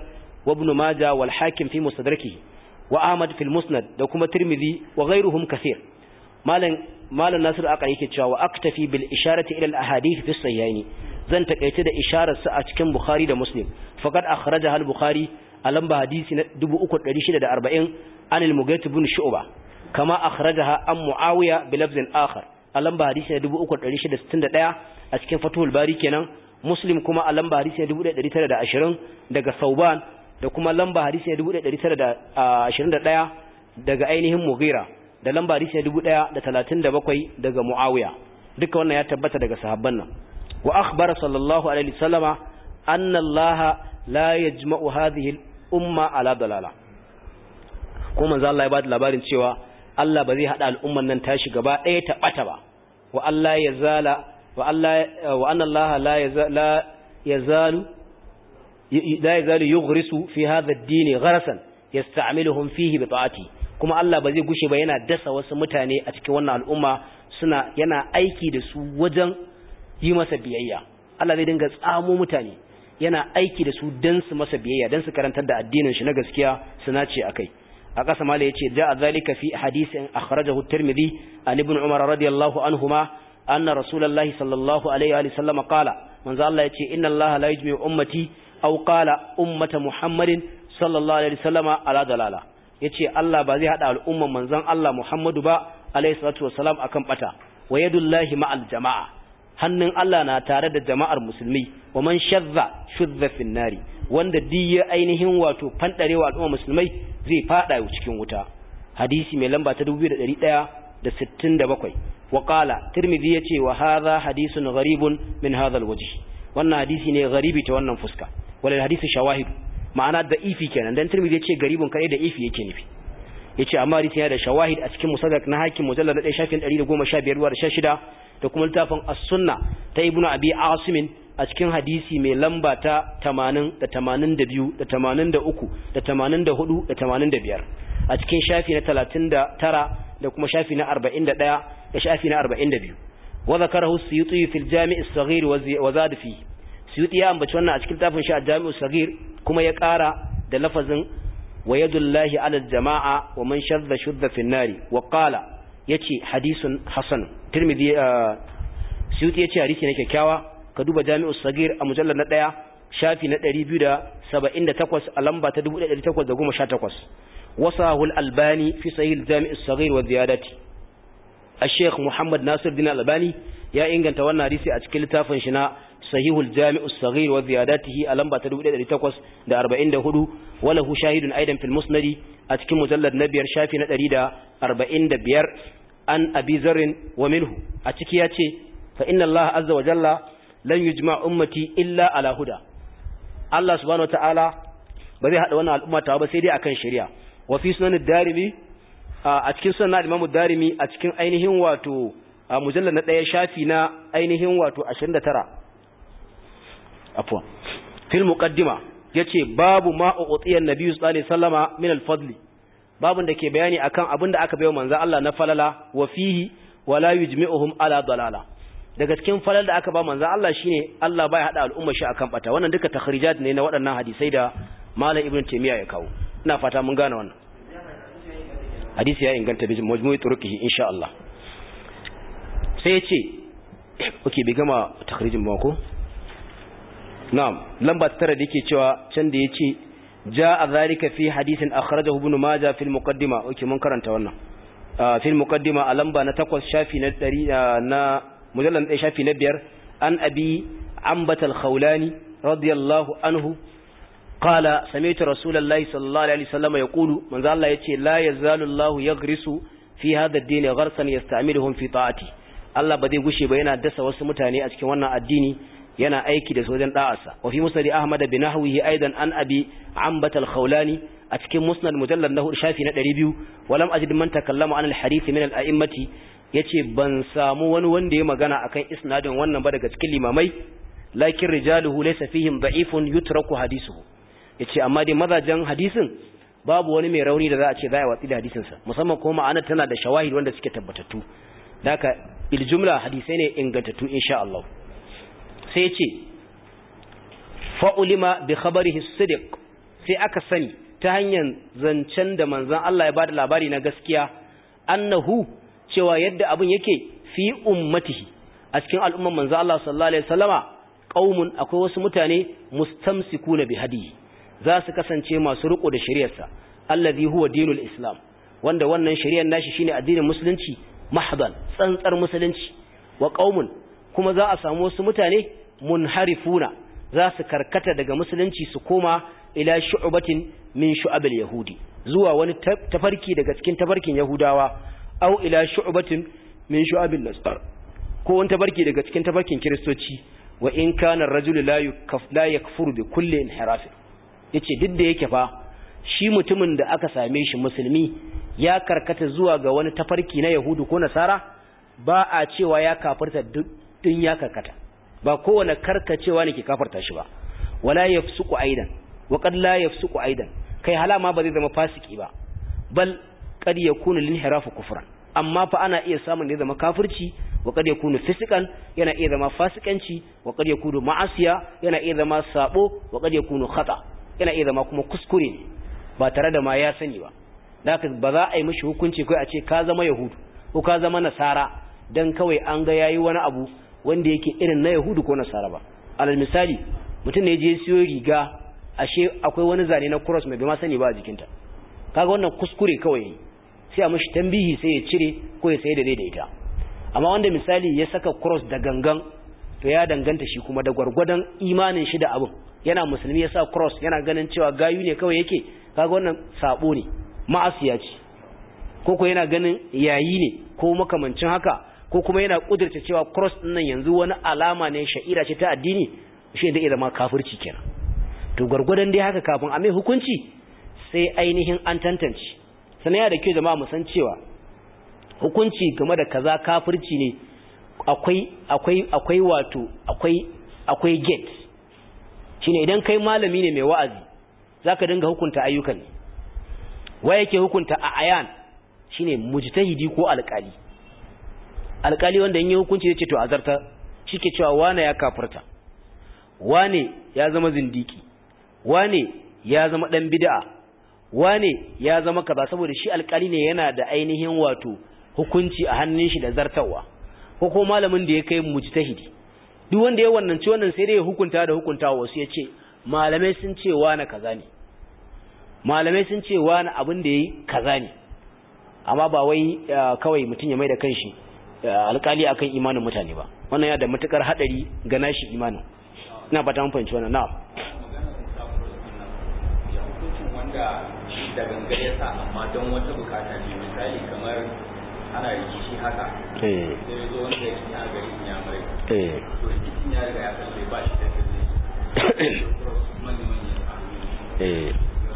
wa ibn majah wal hakim fi mustadrakihi wa ahmad fil musnad da kuma tirmidhi wa ghayruhum kathir malam malam nasir aka yake cewa wa aktafi bil isharati ila al ahadith fi sahihaini zan takaice da isharar sa a cikin bukhari da muslim faqad akhrajaha al bukhari a lamba hadisi na 3640 an al mughayth ibn shu'ba kama akhrajaha an muawiya bi lafzin akhar a lamba hadisi na 3661 a cikin fathul bari kenan muslim kuma a lamba hadisi na 1920 daga sauban da kuma lamba hadisi na 1921 daga ainihin mughira da lamba hadisi na 1037 daga muawiya duka wannan ya tabbata daga sahabban nan wa akhbara sallallahu alaihi wasallama anna allah la yajma'u hadhihi al-umma ala dalala kuma manzo Allah ya bada labarin cewa Allah ba zai hada al'umman nan tashi gaba ɗaya ta bata ba wa Allah ya zala wa Allah wa anna Allah la la yazalu la yazalu yughrisu fi hadha ad-din gharasan yasta'miluhum fihi bi ta'ati kuma Allah ba zai gushe ba yana dasa wasu mutane a cikin wannan al'umma suna yana aiki da su wajen yi masa biyayya Allah zai dinga tsamo mutane yana aiki da su dan su masa biyayya dan su karantar da addinin shi na gaskiya su nace akai a ƙasa mala yace ja'a zalika fi hadisin akhrajahu at-tirmidhi an ibn umar radiyallahu anhuma anna rasulullahi sallallahu alaihi wa sallam qala manzo Allah yace inna Allah la yujmi'u ummati aw qala ummata muhammadin sallallahu alaihi wa sallama ala dalala yace Allah ba zai hada al'umman manzon Allah Muhammadu ba alaihi salatu wassalam akan bata wa yadullahi ma'al jama'a hannun Allah na tare da jama'ar musulmi wa man shadda shudda fin nari wanda diya ainihin wato fandarewa al'umma musulmai zai fada cikin wuta hadisi mai lamba ta 2167 wa qala tirmidhi yace wa hadha hadisun gharibun min hadha alwajh wannan hadisi ne garibi ta wannan fuska wala hadisi shawahid ma'ana da ifi kenan dan tirmidhi yace garibun kai da ifi yake nufi yace amma hadisi yana da shawahid a cikin musaddaq na hakim mujallad 1 shafin 115 wa 16 da kuma littafin as-sunna ta ibnu abi asim a cikin hadisi mai lamba ta 80 da 82 da 83 da 84 da 85 a cikin shafi na 39 da kuma shafi na 41 da shafi na 42 wa zakarahu suyuti fil jami' as-saghir wa zad fi suyuti ya ambaci wannan a cikin tafin shi al-jami' as-saghir kuma ya ƙara da lafazin wa yadullahi ala al-jama'a wa man shadda shudda fi an-nari wa qala yace hadisun hasan tirmidhi suyuti yace hadisi ne kyakkyawa ka duba jami'us sagir a mujallar na ɗaya shafi na 278 a lamba ta 1818 wasahul albani fi sahih jami'us sagir wa ziyadati الشيخ محمد ناصر الدين الألباني يا إنجن تونا ريسي أتكل تافن شنا صحيح الجامع الصغير وزياداته ألم بتدو إلى لتقص دا أربعين دا هدو وله شاهد أيضا في المسند أتكل مجلد نبير شافي نتري دا أربعين دا بير أن أبي ذر ومنه أتكياتي فإن الله عز وجل لن يجمع أمتي إلا على هدى الله سبحانه وتعالى بذي هذا وانا الأمة تابا سيدي أكن شريعة وفي سنن الدارمي a cikin sunan Imam Darimi a cikin ainihin wato mujallal na daya shafi na ainihin wato 29 afwan fil muqaddima yace babu ma utiya annabi sallallahu alaihi wasallama min al-fadl babun da ke bayani akan abin da aka bayo manzo Allah na falala wa fihi wala yujmi'uhum ala dalala daga cikin falal da aka ba manzo Allah shine Allah bai hada al'umma shi akan bata wannan duka takhrijat ne na waɗannan hadisai da Malam Ibn Taymiyyah ya kawo ina fata mun gane wannan hadisi ya inganta bi majmu'i turuqihi insha Allah sai yace okay bai gama takhrijin ba ko na'am lamba tara da yake cewa can da yace jaa zalika fi hadisin akhrajahu ibn majah fil muqaddima okay mun karanta wannan fil muqaddima a lamba na 8 shafi na 100 na mujallal 1 shafi na 5 an abi ambat al-khawlani radiyallahu anhu قال سمعت رسول الله صلى الله عليه وسلم يقول من ذا الله يتي لا يزال الله يغرس في هذا الدين غرسا يستعملهم في طاعتي Allah ba zai gushe ba yana dasa wasu mutane a cikin wannan addini yana aiki da su wajen da'arsa wa fi musnad Ahmad bin Nahwihi aidan an abi Ambat al-Khawlani a cikin musnad mujallad na shafi na 200 walam ajid man takallama an al-hadith min al-a'immati yace ban samu wani wanda ya magana akan isnadin wannan ba daga cikin limamai lakin rijaluhu laysa fihim da'ifun yutraku hadithuhu ya ce amma dai mazajen hadisin babu wani mai rauni da za a ce za a watsi da hadisinsa musamman kuma ma'ana tana da shawahid wanda suke tabbatattu daga iljumla hadisai ne ingantattu insha Allah sai ce fa'ulima bi khabarihi sidiq sai aka sani ta hanyar zancen da manzon Allah ya bada labari na gaskiya annahu cewa yadda abin yake fi ummatihi a cikin al'umman manzon Allah sallallahu alaihi wasallama qaumun akwai wasu mutane mustamsikuna bi hadiyi za su kasance masu riko da shari'arsa allazi huwa dinul islam wanda wannan shari'ar nashi shine addinin musulunci mahdan tsantsar musulunci wa qaumun kuma za a samu wasu mutane munharifuna za su karkata daga musulunci su koma ila shu'batin min shu'abil yahudi zuwa wani tafarki daga cikin tafarkin yahudawa au ila shu'batin min shu'abil nasar ko wani tafarki daga cikin tafarkin kiristoci wa in kana ar-rajulu la yakfur la yakfuru bi kulli inhiraf yace duk da yake fa shi mutumin da aka same shi musulmi ya karkata zuwa ga wani tafarki na yahudu ko nasara ba a cewa ya kafirta din ya karkata ba kowane karkacewa ne ke kafarta shi ba wala yafsuqu aidan wa qad la yafsuqu aidan kai halama ba zai zama fasiki ba bal qad yakunu linhirafu kufran amma fa ana iya samun da zama kafirci wa qad yakunu fisikan yana iya zama fasikanci wa qad yakunu ma'asiya yana iya zama sabo wa qad yakunu khata yana iya zama kuma kuskure ne ba tare da ma ya sani ba haka ba za a yi mishi hukunci kai a ce ka zama yahudu ko ka zama nasara dan kawai an ga yayi wani abu wanda yake irin na yahudu ko nasara ba alal misali mutum ne je siyo riga ashe akwai wani zane na cross mai bai sani ba a jikinta kaga wannan kuskure kawai sai a mishi tambihi sai ya cire ko ya sai da dai da ita amma wanda misali ya saka cross da gangan to ya danganta shi kuma da gwargwadon imanin shi da abin yana musulmi ya sa cross yana ganin cewa gayu ne kawai yake kaga wannan sabo ne ma'asiya ce ko ko yana ganin yayi ne ko makamancin haka ko kuma yana kudurta cewa cross din nan yanzu wani alama ne sha'ira ce ta addini shi da zama kafirci kenan to gwargwadon dai haka kafin a mai hukunci sai ainihin an tantance sannan ya da kyau jama'a mu san cewa hukunci game da kaza kafirci ne akwai akwai akwai wato akwai akwai gate shine idan kai malami ne mai wa'azi zaka dinga hukunta ayyukan ne wa yake hukunta a ayan shine mujtahidi ko alƙali alƙali wanda in yi hukunci zai ce to azarta shike cewa wane ya kafirta wane ya zama zindiki wane ya zama dan bid'a wane ya zama kaza saboda shi alƙali ne yana da ainihin wato hukunci a hannun shi da zartawa ko ko malamin da ya kai mujtahidi duk wanda ya wannan ci wannan sai dai ya hukunta da hukuntawa wasu ya ce malamai sun ce wane kaza ne malamai sun ce wani abin da yayi kaza ne amma ba wai kawai mutum ya mai da kanshi alkali akan imanin mutane ba wannan ya da matukar hadari ga nashi imanin ina fata mun fahimci wannan na'am wanda da gangar ya sa amma don wata bukata ne misali kamar ana rikici haka eh sai zo wanda ya a gari ya mai eh to rikicin ya riga ya kalle ba shi da kalle manya manya eh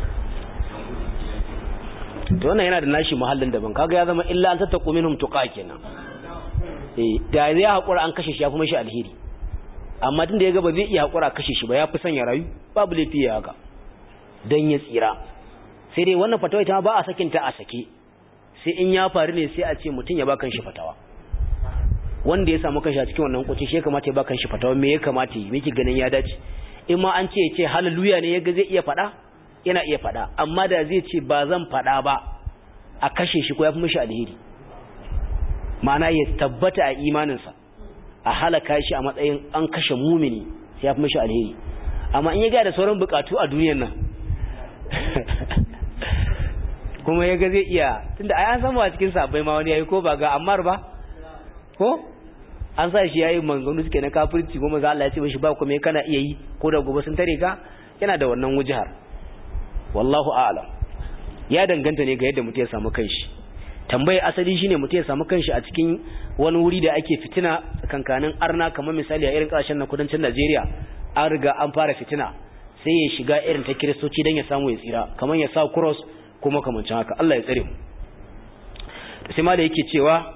to wannan yana da nashi muhallin daban kaga ya zama illa an tattaqu minhum tuqa kenan eh da zai hakura an kashe shi ya fi mashi alheri amma tunda ya ga ba zai iya hakura kashe shi ba ya fi son ya rayu babu laifi ya haka dan ya tsira sai dai wannan fatawa ita ba a sakin ta a sake sai in ya faru ne sai a ce mutum ya ba kanshi fatawa wanda ya samu kanshi a cikin wannan kunci shi ya kamata ya ba kanshi fatawa me ya kamata yi miki ganin ya dace in ma an ce ya ce haleluya ne ya ga zai iya faɗa yana iya faɗa amma da zai ce ba zan faɗa ba a kashe shi ko ya fi mishi alheri ma'ana ya tabbata a imaninsa a halaka shi a matsayin an kashe mumini sai ya fi mishi alheri amma in ya ga da sauran bukatu a duniyar nan kuma ya ga zai iya tunda ai an samu a cikin sabbai ma wani yayi ko ba ga Ammar ba ko an sa shi yayi manzonu suke na kafirci kuma za Allah ya ce mishi ba kuma kana iya yi ko da gobe sun tare ka yana da wannan wujihar wallahu a'lam ya danganta ne ga yadda mutum ya samu kanshi tambayar asali shine mutum ya samu kanshi a cikin wani wuri da ake fitina kankanin arna kamar misali a irin kasashen na kudancin Najeriya an riga an fara fitina sai ya shiga irin ta kiristoci don ya samu ya tsira kamar ya sa cross ko makamancin haka Allah ya tsare mu sai ma da yake cewa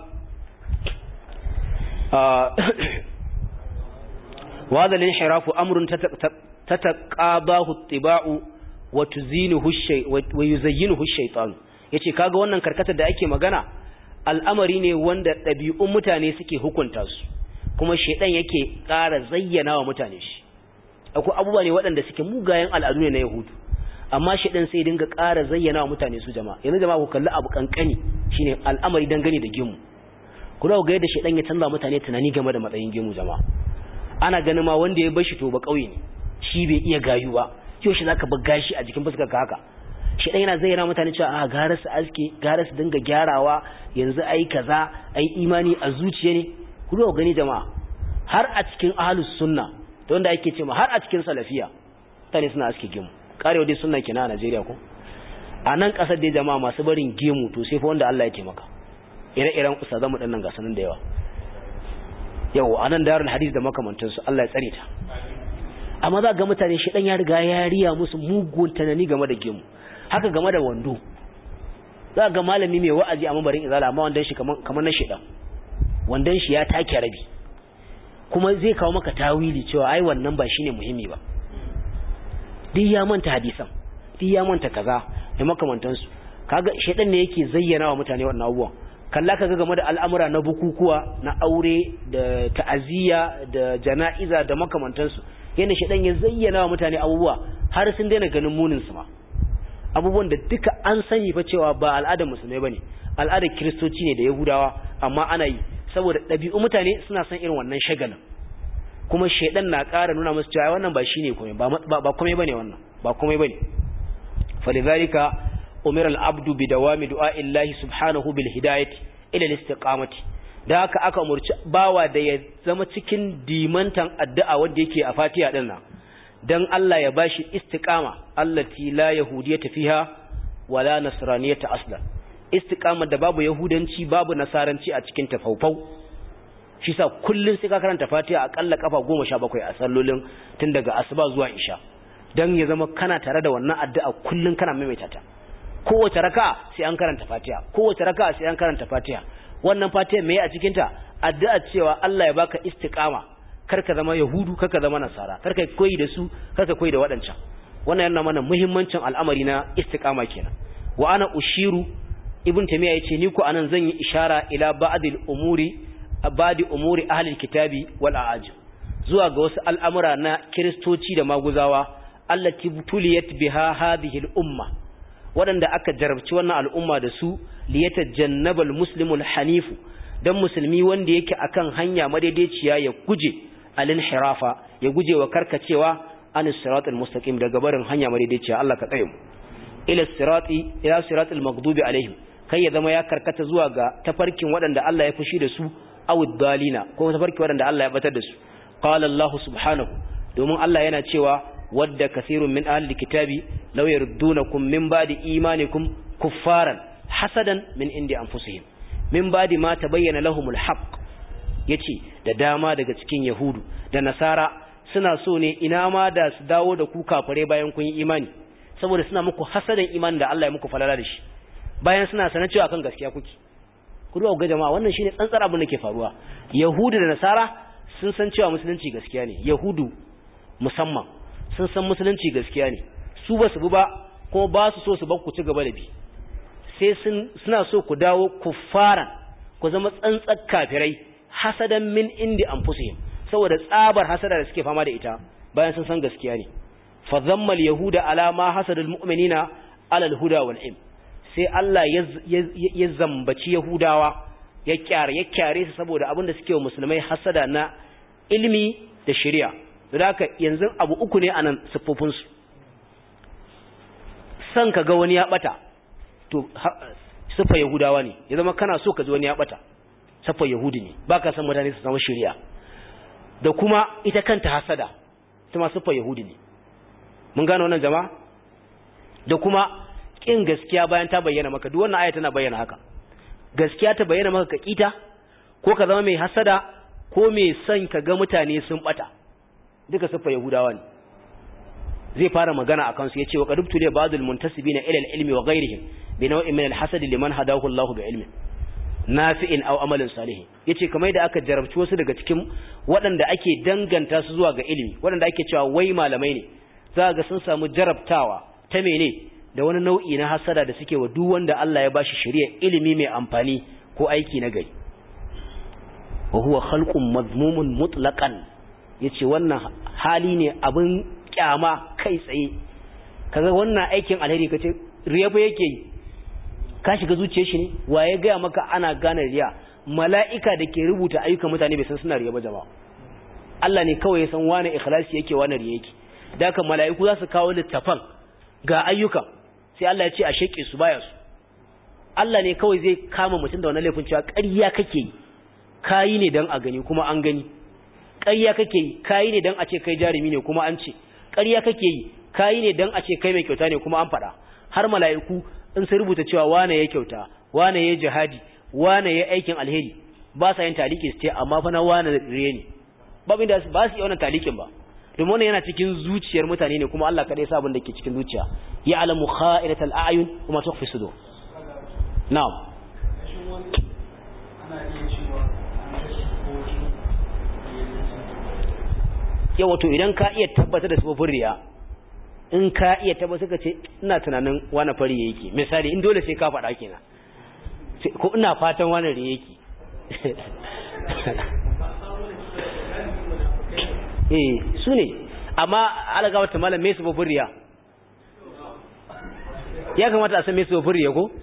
wa hadha al-inhirafu amrun tataqabahu ittiba'u wa tuzinuhu shay wa yuzayyinuhu shaytan yace kaga wannan karkatar da ake magana al'amari ne wanda ɗabi'un mutane suke hukunta su kuma shaydan yake ƙara zayyana wa mutane shi akwai abubuwa ne waɗanda suke mugayen al'adu ne na yahudu amma shi ɗin sai dinga ƙara zayyana wa mutane su jama'a yanzu jama'a ku kalli abu kankani shine al'amari dangane da gemu ku dawo ga yadda shi ɗan ya canza mutane tunani game da matsayin gemu jama'a ana ganin ma wanda ya bar shi to ba ƙauye ne shi bai iya gayu ba yau shi zaka bar gashi a jikin fuskar ka haka shi ɗan yana zayyana mutane cewa a gara su aske gara su dinga gyarawa yanzu ai kaza ai imani a zuciya ne ku dawo gani jama'a har a cikin ahlus sunna da wanda ake cewa har a cikin salafiya mutane suna aske gemu karewa dai sunna kina a Najeriya ko a nan kasar dai jama'a masu barin gemu to sai fa wanda Allah ya taimaka ire-iren ustazan mu dinnan gasanin da yawa yau a nan darul hadis da makamantan su Allah ya tsare ta amma za ga mutane shi dan ya riga ya riya musu mugun tanani game da gemu haka game da wando za ga malami mai wa'azi a mabarin izala amma wandan shi kaman kaman na shedan wandan shi ya take rabi kuma zai kawo maka tawili cewa ai wannan ba shine muhimmi ba duk ya manta hadisan duk ya manta kaza da makamantansu kaga shedan ne yake zayyana wa mutane wannan abubuwan kalla kaga game da al'amura na bukukuwa na aure da ta'aziyya da jana'iza da makamantansu yana shedan ya zayyana wa mutane abubuwa har sun daina ganin munin su ma abubuwan da duka an sani fa cewa ba al'adar musulmai bane al'adar kiristoci ne da yahudawa amma ana yi saboda ɗabi'u mutane suna son irin wannan shagalin kuma shedan na ƙara nuna musu cewa wannan ba shine komai ba ba komai bane wannan ba komai bane falidhalika umira al-abdu bi dawami du'a'i Allah subhanahu bil hidayati ila al-istiqamati da haka aka umurci bawa da ya zama cikin dimantan addu'a wanda yake a Fatiha din nan dan Allah ya bashi istiqama allati la yahudiyyata fiha wala nasraniyata aslan istiqama da babu yahudanci babu nasaranci a cikin tafaufau shi sa kullun sai ka karanta Fatiha akalla kafa 17 a sallolin tun daga asuba zuwa isha dan ya zama kana tare da wannan addu'a kullun kana maimaita ta kowace raka'a sai an karanta Fatiha kowace raka'a sai an karanta Fatiha wannan Fatiha meye a cikin ta addu'a cewa Allah ya baka istiqama karka zama yahudu karka zama nasara karka koyi da su karka koyi da wadancan wannan yana mana muhimmancin al'amari na istiqama kenan wa ana ushiru ibn tamiya yace ni ko anan zan yi ishara ila ba'dil umuri abadi umuri ahlil kitabi wal a'ajim zuwa ga wasu al'amura na kristoci da maguzawa allati tuliyat biha hadhihi al umma wadanda aka jarabci wannan al'umma da su liyatajannabal muslimul hanifu dan musulmi wanda yake akan hanya madaidaiciya ya guje al-inhirafa ya guje wa karkacewa anis siratal mustaqim daga barin hanya madaidaiciya Allah ka tsare mu ila sirati ila siratal maghdubi alaihim kai ya zama ya karkata zuwa ga tafarkin waɗanda Allah ya fushi da su aw dalina ko tafarkin waɗanda Allah ya batar da su qala Allah subhanahu domin Allah yana cewa wadda kasirun min ahli kitabi law yardunakum min ba'di imanikum kuffaran hasadan min indi anfusihim min ba'di ma tabayyana lahumul haqq yace da dama daga cikin yahudu da nasara suna so ne ina ma da su dawo da ku kafare bayan kun yi imani saboda suna muku hasadan imanin da Allah ya muku falala da shi bayan suna sanar cewa kan gaskiya kuke ku duba ga jama'a wannan shine tsantsar abin da ke faruwa yahudu da nasara sun san cewa musulunci gaskiya ne yahudu musamman sun san musulunci gaskiya ne su ba su bi ba kuma ba su so su bar ku ci gaba da bi sai sun suna so ku dawo kuffaran ku zama tsantsar kafirai hasadan min indi anfusihim saboda tsabar hasada da suke fama da ita bayan sun san gaskiya ne fa zammal yahuda ala ma hasadul mu'minina ala al-huda wal ilm sai Allah ya zambaci yahudawa ya kyare ya kyare su saboda abin da suke wa musulmai hasada na ilmi da shari'a da haka yanzu abu uku ne anan siffofin su san ka ga wani ya bata to siffa yahudawa ne ya zama kana so ka ji wani ya bata siffa yahudi ne baka san mutane su samu shari'a da kuma ita kanta hasada ita ma siffa yahudi ne mun gane wannan jama'a da kuma kin gaskiya bayan ta bayyana maka duk wannan aya tana bayyana haka gaskiya ta bayyana maka ka kita ko ka zama mai hasada ko mai son ka ga mutane sun bata duka siffa yahudawa ne zai fara magana akan su yace wa qadubtu li ba'dul muntasibina ila al-ilmi wa ghayrihim bi naw'in min al-hasad liman hadahu Allah bi ilmin nafi'in aw amalin salih yace kamar da aka jarabci wasu daga cikin waɗanda ake danganta su zuwa ga ilimi waɗanda ake cewa wai malamai ne za ga sun samu jarabtawa ta mene da wani nau'i na hasada da suke wa duk wanda Allah ya bashi shari'a ilimi mai amfani ko aiki na gari wa huwa khalqun mazmumun mutlaqan yace wannan hali ne abin kyama kai tsaye kaga wannan aikin alheri kace riya fa yake yi ka shiga zuciyar shi ne waye ga maka ana gane riya mala'ika da ke rubuta ayyukan mutane bai san suna riya ba jama'a Allah ne kawai ya san wane ikhlasi yake wane riya yake da haka mala'iku za su kawo littafan ga ayyukan sai Allah ya ce a sheke su baya su Allah ne kawai zai kama mutum da wannan laifin cewa ƙarya kake yi kayi ne dan a gani kuma an gani ƙarya kake yi kayi ne dan a ce kai jarumi ne kuma an ce ƙarya kake yi kayi ne dan a ce kai mai kyauta ne kuma an faɗa har mala'iku in sai rubuta cewa wane ya kyauta wane ya jihadi wane ya aikin alheri ba sa yin taliki su ce amma fa na wane riye ne babu inda ba su yi wannan talikin ba domin wannan yana cikin zuciyar mutane ne kuma Allah kadai sabon da ke cikin zuciya ya alamu kha'iratal a'yun kuma tukhfi sudur na'am yawa to idan ka iya tabbatar da sabobin riya in ka iya tabbatar ka ce ina tunanin wani fari yake misali in dole sai ka faɗa kenan ko ina fatan wani riya yake eh su ne amma alaga wata malam me su babur riya ya kamata a san me su babur riya ko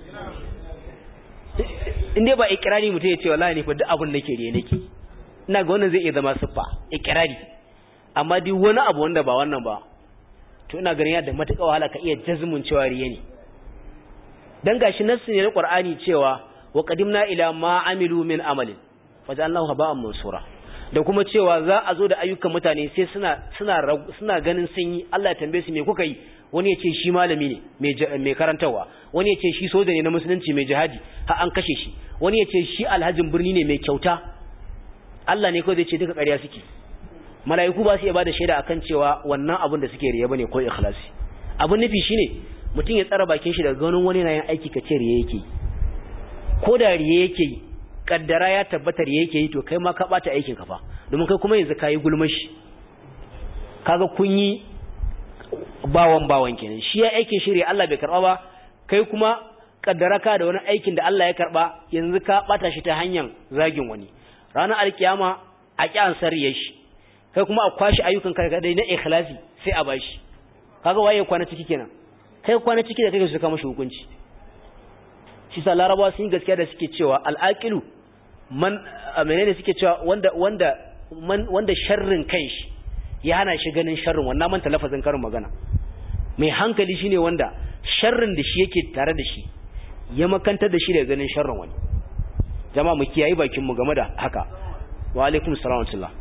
in dai ba ikirari mutum ya ce wallahi ne fa duk abin da ke riya nake ina ga wannan zai iya zama siffa ikirari amma duk wani abu wanda ba wannan ba to ina ganin yadda matuƙa wahala ka iya jazmun cewa riya ne dan gashi nassi ne na Qur'ani cewa wa qadimna ila ma amilu min amalin faj'alnahu haba'an mansura da kuma cewa za a zo da ayyukan mutane sai suna suna suna ganin sun yi Allah ya tambaye su me kuka yi wani ya ce shi malami ne mai karantarwa wani ya ce shi soja ne na musulunci mai jihadi har an kashe shi wani ya ce shi alhajin birni ne mai kyauta Allah ne kawai zai ce duka ƙarya suke mala'iku ba su iya bada shaida akan cewa wannan abin da suke riya bane ko ikhlasi abin nufi shine mutum ya tsara bakin shi daga ganin wani na yin aiki kace riya yake ko da riya yake yi kaddara ya tabbatar yake yi to kai ma ka bata aikin ka fa domin kai kuma yanzu kayi gulmashi kaga kun yi bawan bawan kenan shi ya aikin shirye Allah bai karba ba kai kuma kaddara ka da wani aikin da Allah ya karba yanzu ka bata shi ta hanyar zagin wani ranar alkiyama a kyan sarriye shi kai kuma a kwashi ayyukan ka dai na ikhlasi sai a bashi kaga waye kwana ciki kenan kai kwana ciki da kake su kama shi hukunci shi sa larabawa sun yi gaskiya da suke cewa al'aqilu man menene suke cewa wanda wanda man wanda sharrin kanshi ya hana shi ganin sharrin wannan manta lafazin karin magana mai hankali shine wanda sharrin da shi yake tare da shi ya makantar da shi daga ganin sharrin wani jama'a mu kiyayi bakin mu game da haka wa alaikum salam wa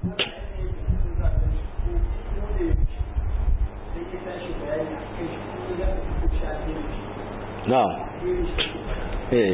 na'am eh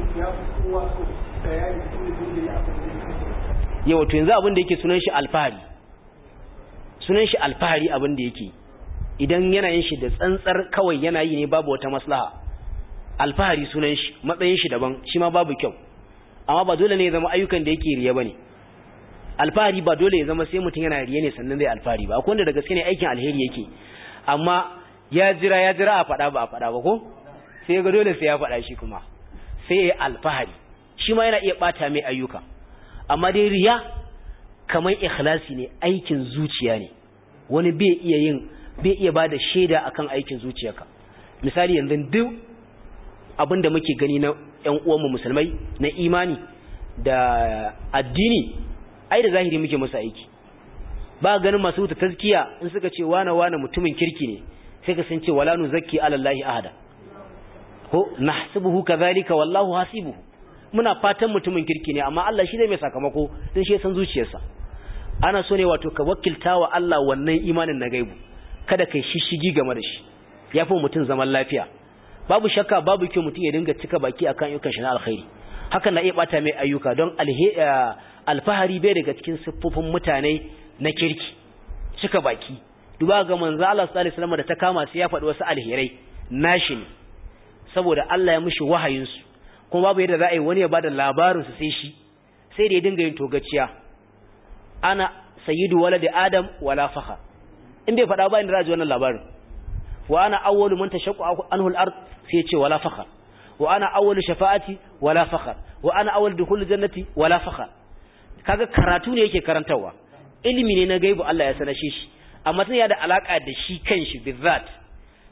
yawa to yanzu abin da yake sunan shi alfahari sunan shi alfahari abin da yake idan yana yin shi da tsantsar kawai yana yi ne babu wata maslaha alfahari sunan shi matsayin shi daban shi ma babu kyau amma ba dole ne ya zama ayyukan da yake riya bane alfahari ba dole ya zama sai mutum yana riya ne sannan zai alfahari ba akwai wanda da gaske ne aikin alheri yake amma ya jira ya jira a faɗa ba a faɗa ba ko sai ga dole sai ya faɗa shi kuma sai ya alfahari shi ma yana iya ɓata mai ayyuka amma dai riya kamar ikhlasi ne aikin zuciya ne wani bai iya yin bai iya bada shaida akan aikin zuciyarka misali yanzu duk abinda muke gani na ƴan uwanmu musulmai na imani da addini ai da zahiri muke musu aiki ba ganin masu wuta tazkiya in suka ce wane wane mutumin kirki ne sai ka san ce wala nuzakki ala allahi ahada ko nahsibuhu kadhalika wallahu hasibuhu muna fatan mutumin kirki ne amma Allah shi ne mai sakamako din shi san zuciyarsa ana so ne wato ka wakilta wa Allah wannan imanin na gaibu kada kai shishigi game da shi yafi mutum zaman lafiya babu shakka babu kyau mutum ya dinga cika baki akan ayyukan shi na alkhairi hakan na iya bata mai ayyuka don alfahari bai daga cikin siffofin mutane na kirki cika baki duba ga manzo Allah sallallahu alaihi wasallam da ta kama sai ya faɗi wasu alherai nashi ne saboda Allah ya mishi wahayin su kuma babu yadda za a yi wani ya bada labarin su sai shi sai da ya dinga yin togaciya ana sayyidu waladi adam wala fakhar in bai faɗa ba inda za a ji wannan labarin wa ana awwalu man tashaqqu anhu al-ard sai ya ce wala fakhar wa ana awwalu shafa'ati wala fakhar wa ana awwalu dukhul jannati wala fakhar kaga karatu ne yake karantawa ilimi ne na gaibu Allah ya sanashe shi amma tun ya da alaka da shi kanshi bizat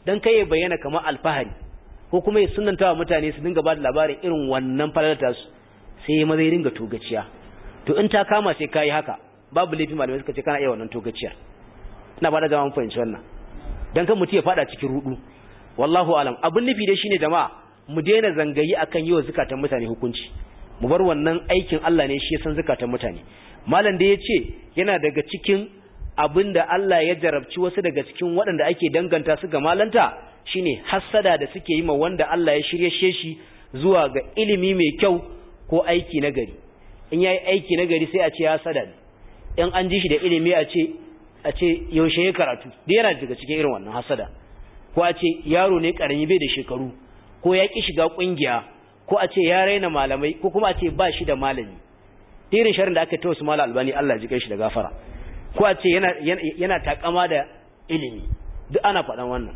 dan kai ya bayyana kamar alfahari ko kuma ya sunanta wa mutane su dinga ba da labarin irin wannan falalata su sai ya maza ya dinga togaciya to in ta kama sai kayi haka babu laifi malamai suka ce kana iya wannan togaciyar ina ba da jama'a fahimci wannan dan kan mutum ya fada cikin rudu wallahu alam abin nufi dai shine jama'a mu daina zangayi akan yi wa zukatan mutane hukunci mu bar wannan aikin Allah ne shi ya san zukatan mutane malam da ya ce yana daga cikin abin da Allah ya jarabci wasu daga cikin waɗanda ake danganta su ga malanta shine hassada da suke yi ma wanda Allah ya shirye shi zuwa ga ilimi mai kyau ko aiki na gari in yayi aiki na gari sai a ce hasada ne in an ji shi da ilimi a ce a ce yaushe ya karatu da yana daga cikin irin wannan hasada ko a ce yaro ne karami bai da shekaru ko ya ki shiga kungiya ko a ce ya raina malamai ko kuma a ce ba shi da malami irin sharin da aka ta wasu mala albani Allah ya ji shi da gafara ko a ce yana yana takama da ilimi duk ana faɗan wannan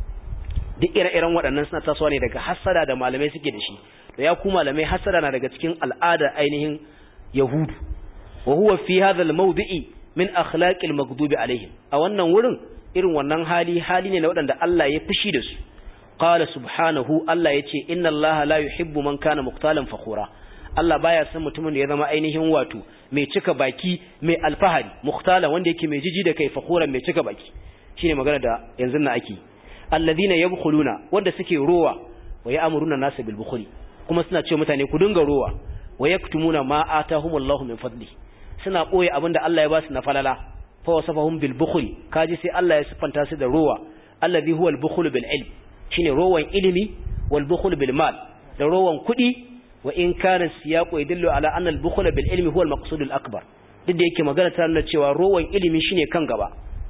duk ire-iren waɗannan suna tasowa ne daga hasada da malamai suke da shi da ya ku malamai hasada na daga cikin al'ada ainihin yahudu wa huwa fi hadha al-mawdi'i min akhlaqil maghdubi alaihim a wannan wurin irin wannan hali hali ne na waɗanda Allah ya fushi da su qala subhanahu Allah yace inna Allah la yuhibbu man kana muqtalan fakhura Allah baya son mutumin da ya zama ainihin wato mai cika baki mai alfahari muqtala wanda yake mai jiji da kai fakhuran mai cika baki shine magana da yanzu na ake alladhina yabkhuluna wanda suke rowa wa ya'muruna nasu bil bukhli kuma suna ce mutane ku dinga rowa wa yaktumuna ma atahumullahu min fadli suna boye abinda Allah ya ba su na falala fa wasafahum bil bukhli kaji sai Allah ya sifanta su da rowa alladhi huwa al bukhlu bil ilm shine rowan ilimi wal bukhlu bil mal da rowan kudi wa in kana siyaqu yadullu ala anna al bukhla bil ilmi huwa al maqsud al akbar duk da yake magana ta nuna cewa rowan ilimi shine kan gaba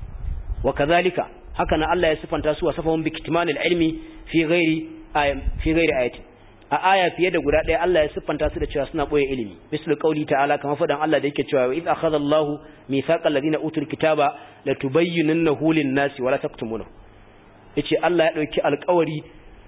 wa kadhalika haka nan Allah ya sifanta su wasafahum bi kitmanil ilmi fi ghairi fi ghairi ayati a aya fiye da guda ɗaya Allah ya siffanta su da cewa suna boye ilimi misal qauli ta'ala kamar fadan Allah da yake cewa idh akhadha Allahu mithaqal ladina utul kitaba la tubayyinunnahu lin-nasi wa la taktumunahu yace Allah ya dauki alƙawari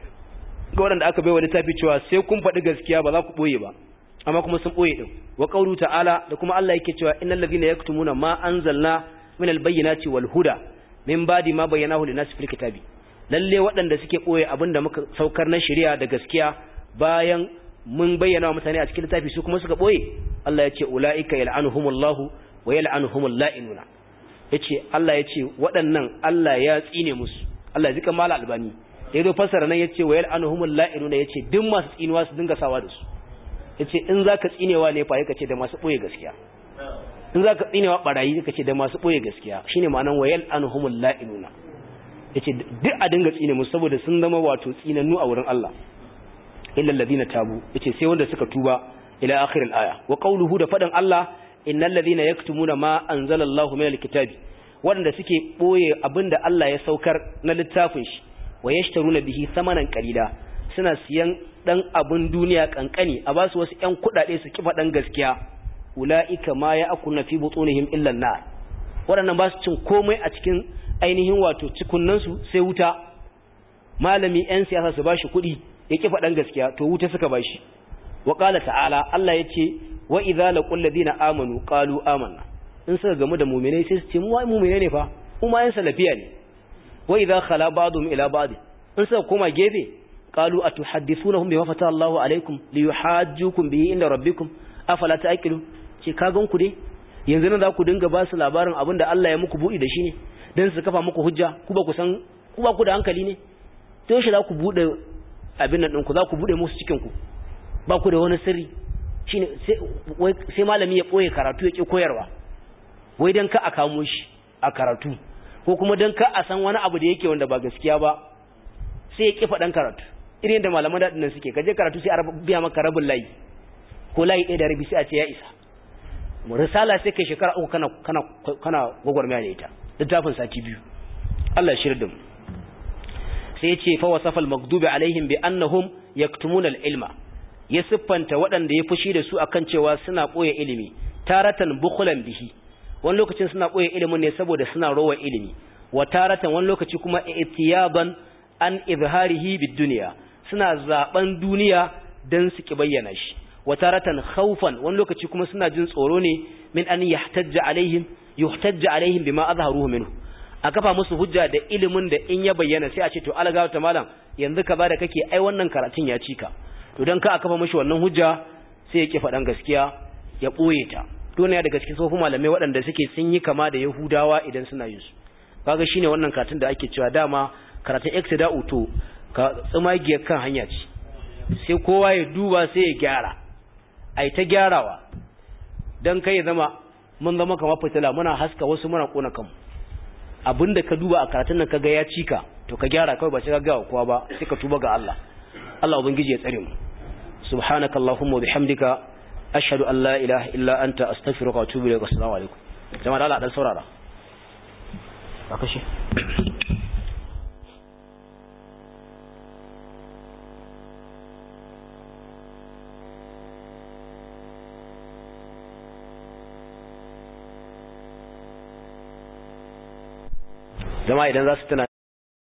ga wanda aka baiwa littafi cewa sai kun faɗi gaskiya ba za ku boye ba amma kuma sun boye din wa qaulu ta'ala da kuma Allah yake cewa innal ladina yaktumuna ma anzalna minal bayyinati wal huda min badi ma bayyanahu lin-nasi fil kitabi lalle waɗanda suke ɓoye abin da muka saukar na shari'a da gaskiya bayan mun bayyana wa mutane a cikin littafi su kuma suka ɓoye Allah ya ce ula'ika yal'anuhumullahu wa yal'anuhumul la'inuna yace Allah ya ce waɗannan Allah ya tsine musu Allah ya zika mala albani da yazo fasara nan yace wa yal'anuhumul la'inuna yace duk masu tsinuwa su dinga sawa da su yace in zaka tsinewa ne fa yake ce da masu ɓoye gaskiya in zaka tsinewa barayi yake ce da masu ɓoye gaskiya shine ma'anan wa yal'anuhumul la'inuna yace duk a dinga tsine musu saboda sun zama wato tsinannu a wurin Allah illa alladhina tabu yace sai wanda suka tuba ila akhir al-aya wa qawluhu da fadan Allah innal ladhina yaktumuna ma anzalallahu min al-kitabi wanda suke boye abinda Allah ya saukar na littafin shi wa yashtaruna bihi samanan qalila suna siyan dan abun duniya kankani a basu wasu ƴan kudade su kifa dan gaskiya ulaika ma ya'kuluna fi butunihim illa an-nar waɗannan ba su cin komai a cikin ainihin wato cikunansu sai wuta malami 'yan siyasa su bashi kuɗi ya ƙi faɗan gaskiya to wuta suka bashi wa ƙala ta'ala Allah ya ce wa idza laqul ladina amanu qalu amanna in suka gamu da mu'minai sai su ce mu wai mu'minai ne fa mu ma 'yan salafiya ne wa idza khala ba'dhum ila ba'd in suka koma gefe qalu atuhaddithunahum bima fata Allahu alaikum liyuhajjukum bihi inda rabbikum afala ta'qilun ce ka gan ku dai yanzu nan za ku dinga ba su labarin abin da Allah ya muku buɗi da shi ne don su kafa muku hujja ku ba ku san ku ba ku da hankali ne to shi za ku buɗe abin nan ɗinku za ku buɗe musu cikinku ba ku da wani sirri shine sai malami ya ɓoye karatu ya ƙi koyarwa wai don ka a kamo shi a karatu ko kuma don ka a san wani abu da yake wanda ba gaskiya ba sai ya ƙi faɗan karatu irin da malaman daɗin nan suke kaje karatu sai a biya maka rabin layi ko layi ɗaya da rabi sai a ce ya isa risala sai kai shekara uku kana kana kana gwagwarmaya da ita littafin sati biyu Allah shirya da mu sai ya ce fa wasafa al-maghdubi alaihim bi annahum yaktumuna al-ilma ya siffanta waɗanda ya fushi da su akan cewa suna ɓoye ilimi taratan bukhulan bihi wani lokacin suna ɓoye ilimin ne saboda suna rowa ilimi wa taratan wani lokaci kuma itiyaban an izharihi bid dunya suna zaben duniya dan su ki bayyana shi wa taratan khawfan wani lokaci kuma suna jin tsoro ne min an yahtajja alaihim yuhtajja alaihim bima azharuhu minhu a kafa musu hujja da ilimin da in ya bayyana sai a ce to alagawa ta malam yanzu ka ba da kake ai wannan karatun ya cika to dan ka a kafa mishi wannan hujja sai ya ki faɗan gaskiya ya ɓoye ta dole daga cikin tsofin malamai waɗanda suke sun yi kama da yahudawa idan suna yin su kaga shine wannan karatun da ake cewa dama karatun iktida'u to ka tsamagiyar kan hanya ce sai kowa ya duba sai ya gyara ai ta gyarawa dan kai ya zama mun zama kamar fitila muna haska wasu muna kona kanmu abinda ka duba a karatun nan kaga ya cika to ka gyara kawai ba sai ka ga kowa ba sai ka tuba ga Allah Allah ubangiji ya tsare mu subhanakallahumma wa bihamdika ashhadu an la ilaha illa anta astaghfiruka wa atubu ilaik assalamu alaikum jama'a Allah dan saurara a kashe jama'a idan za su tuna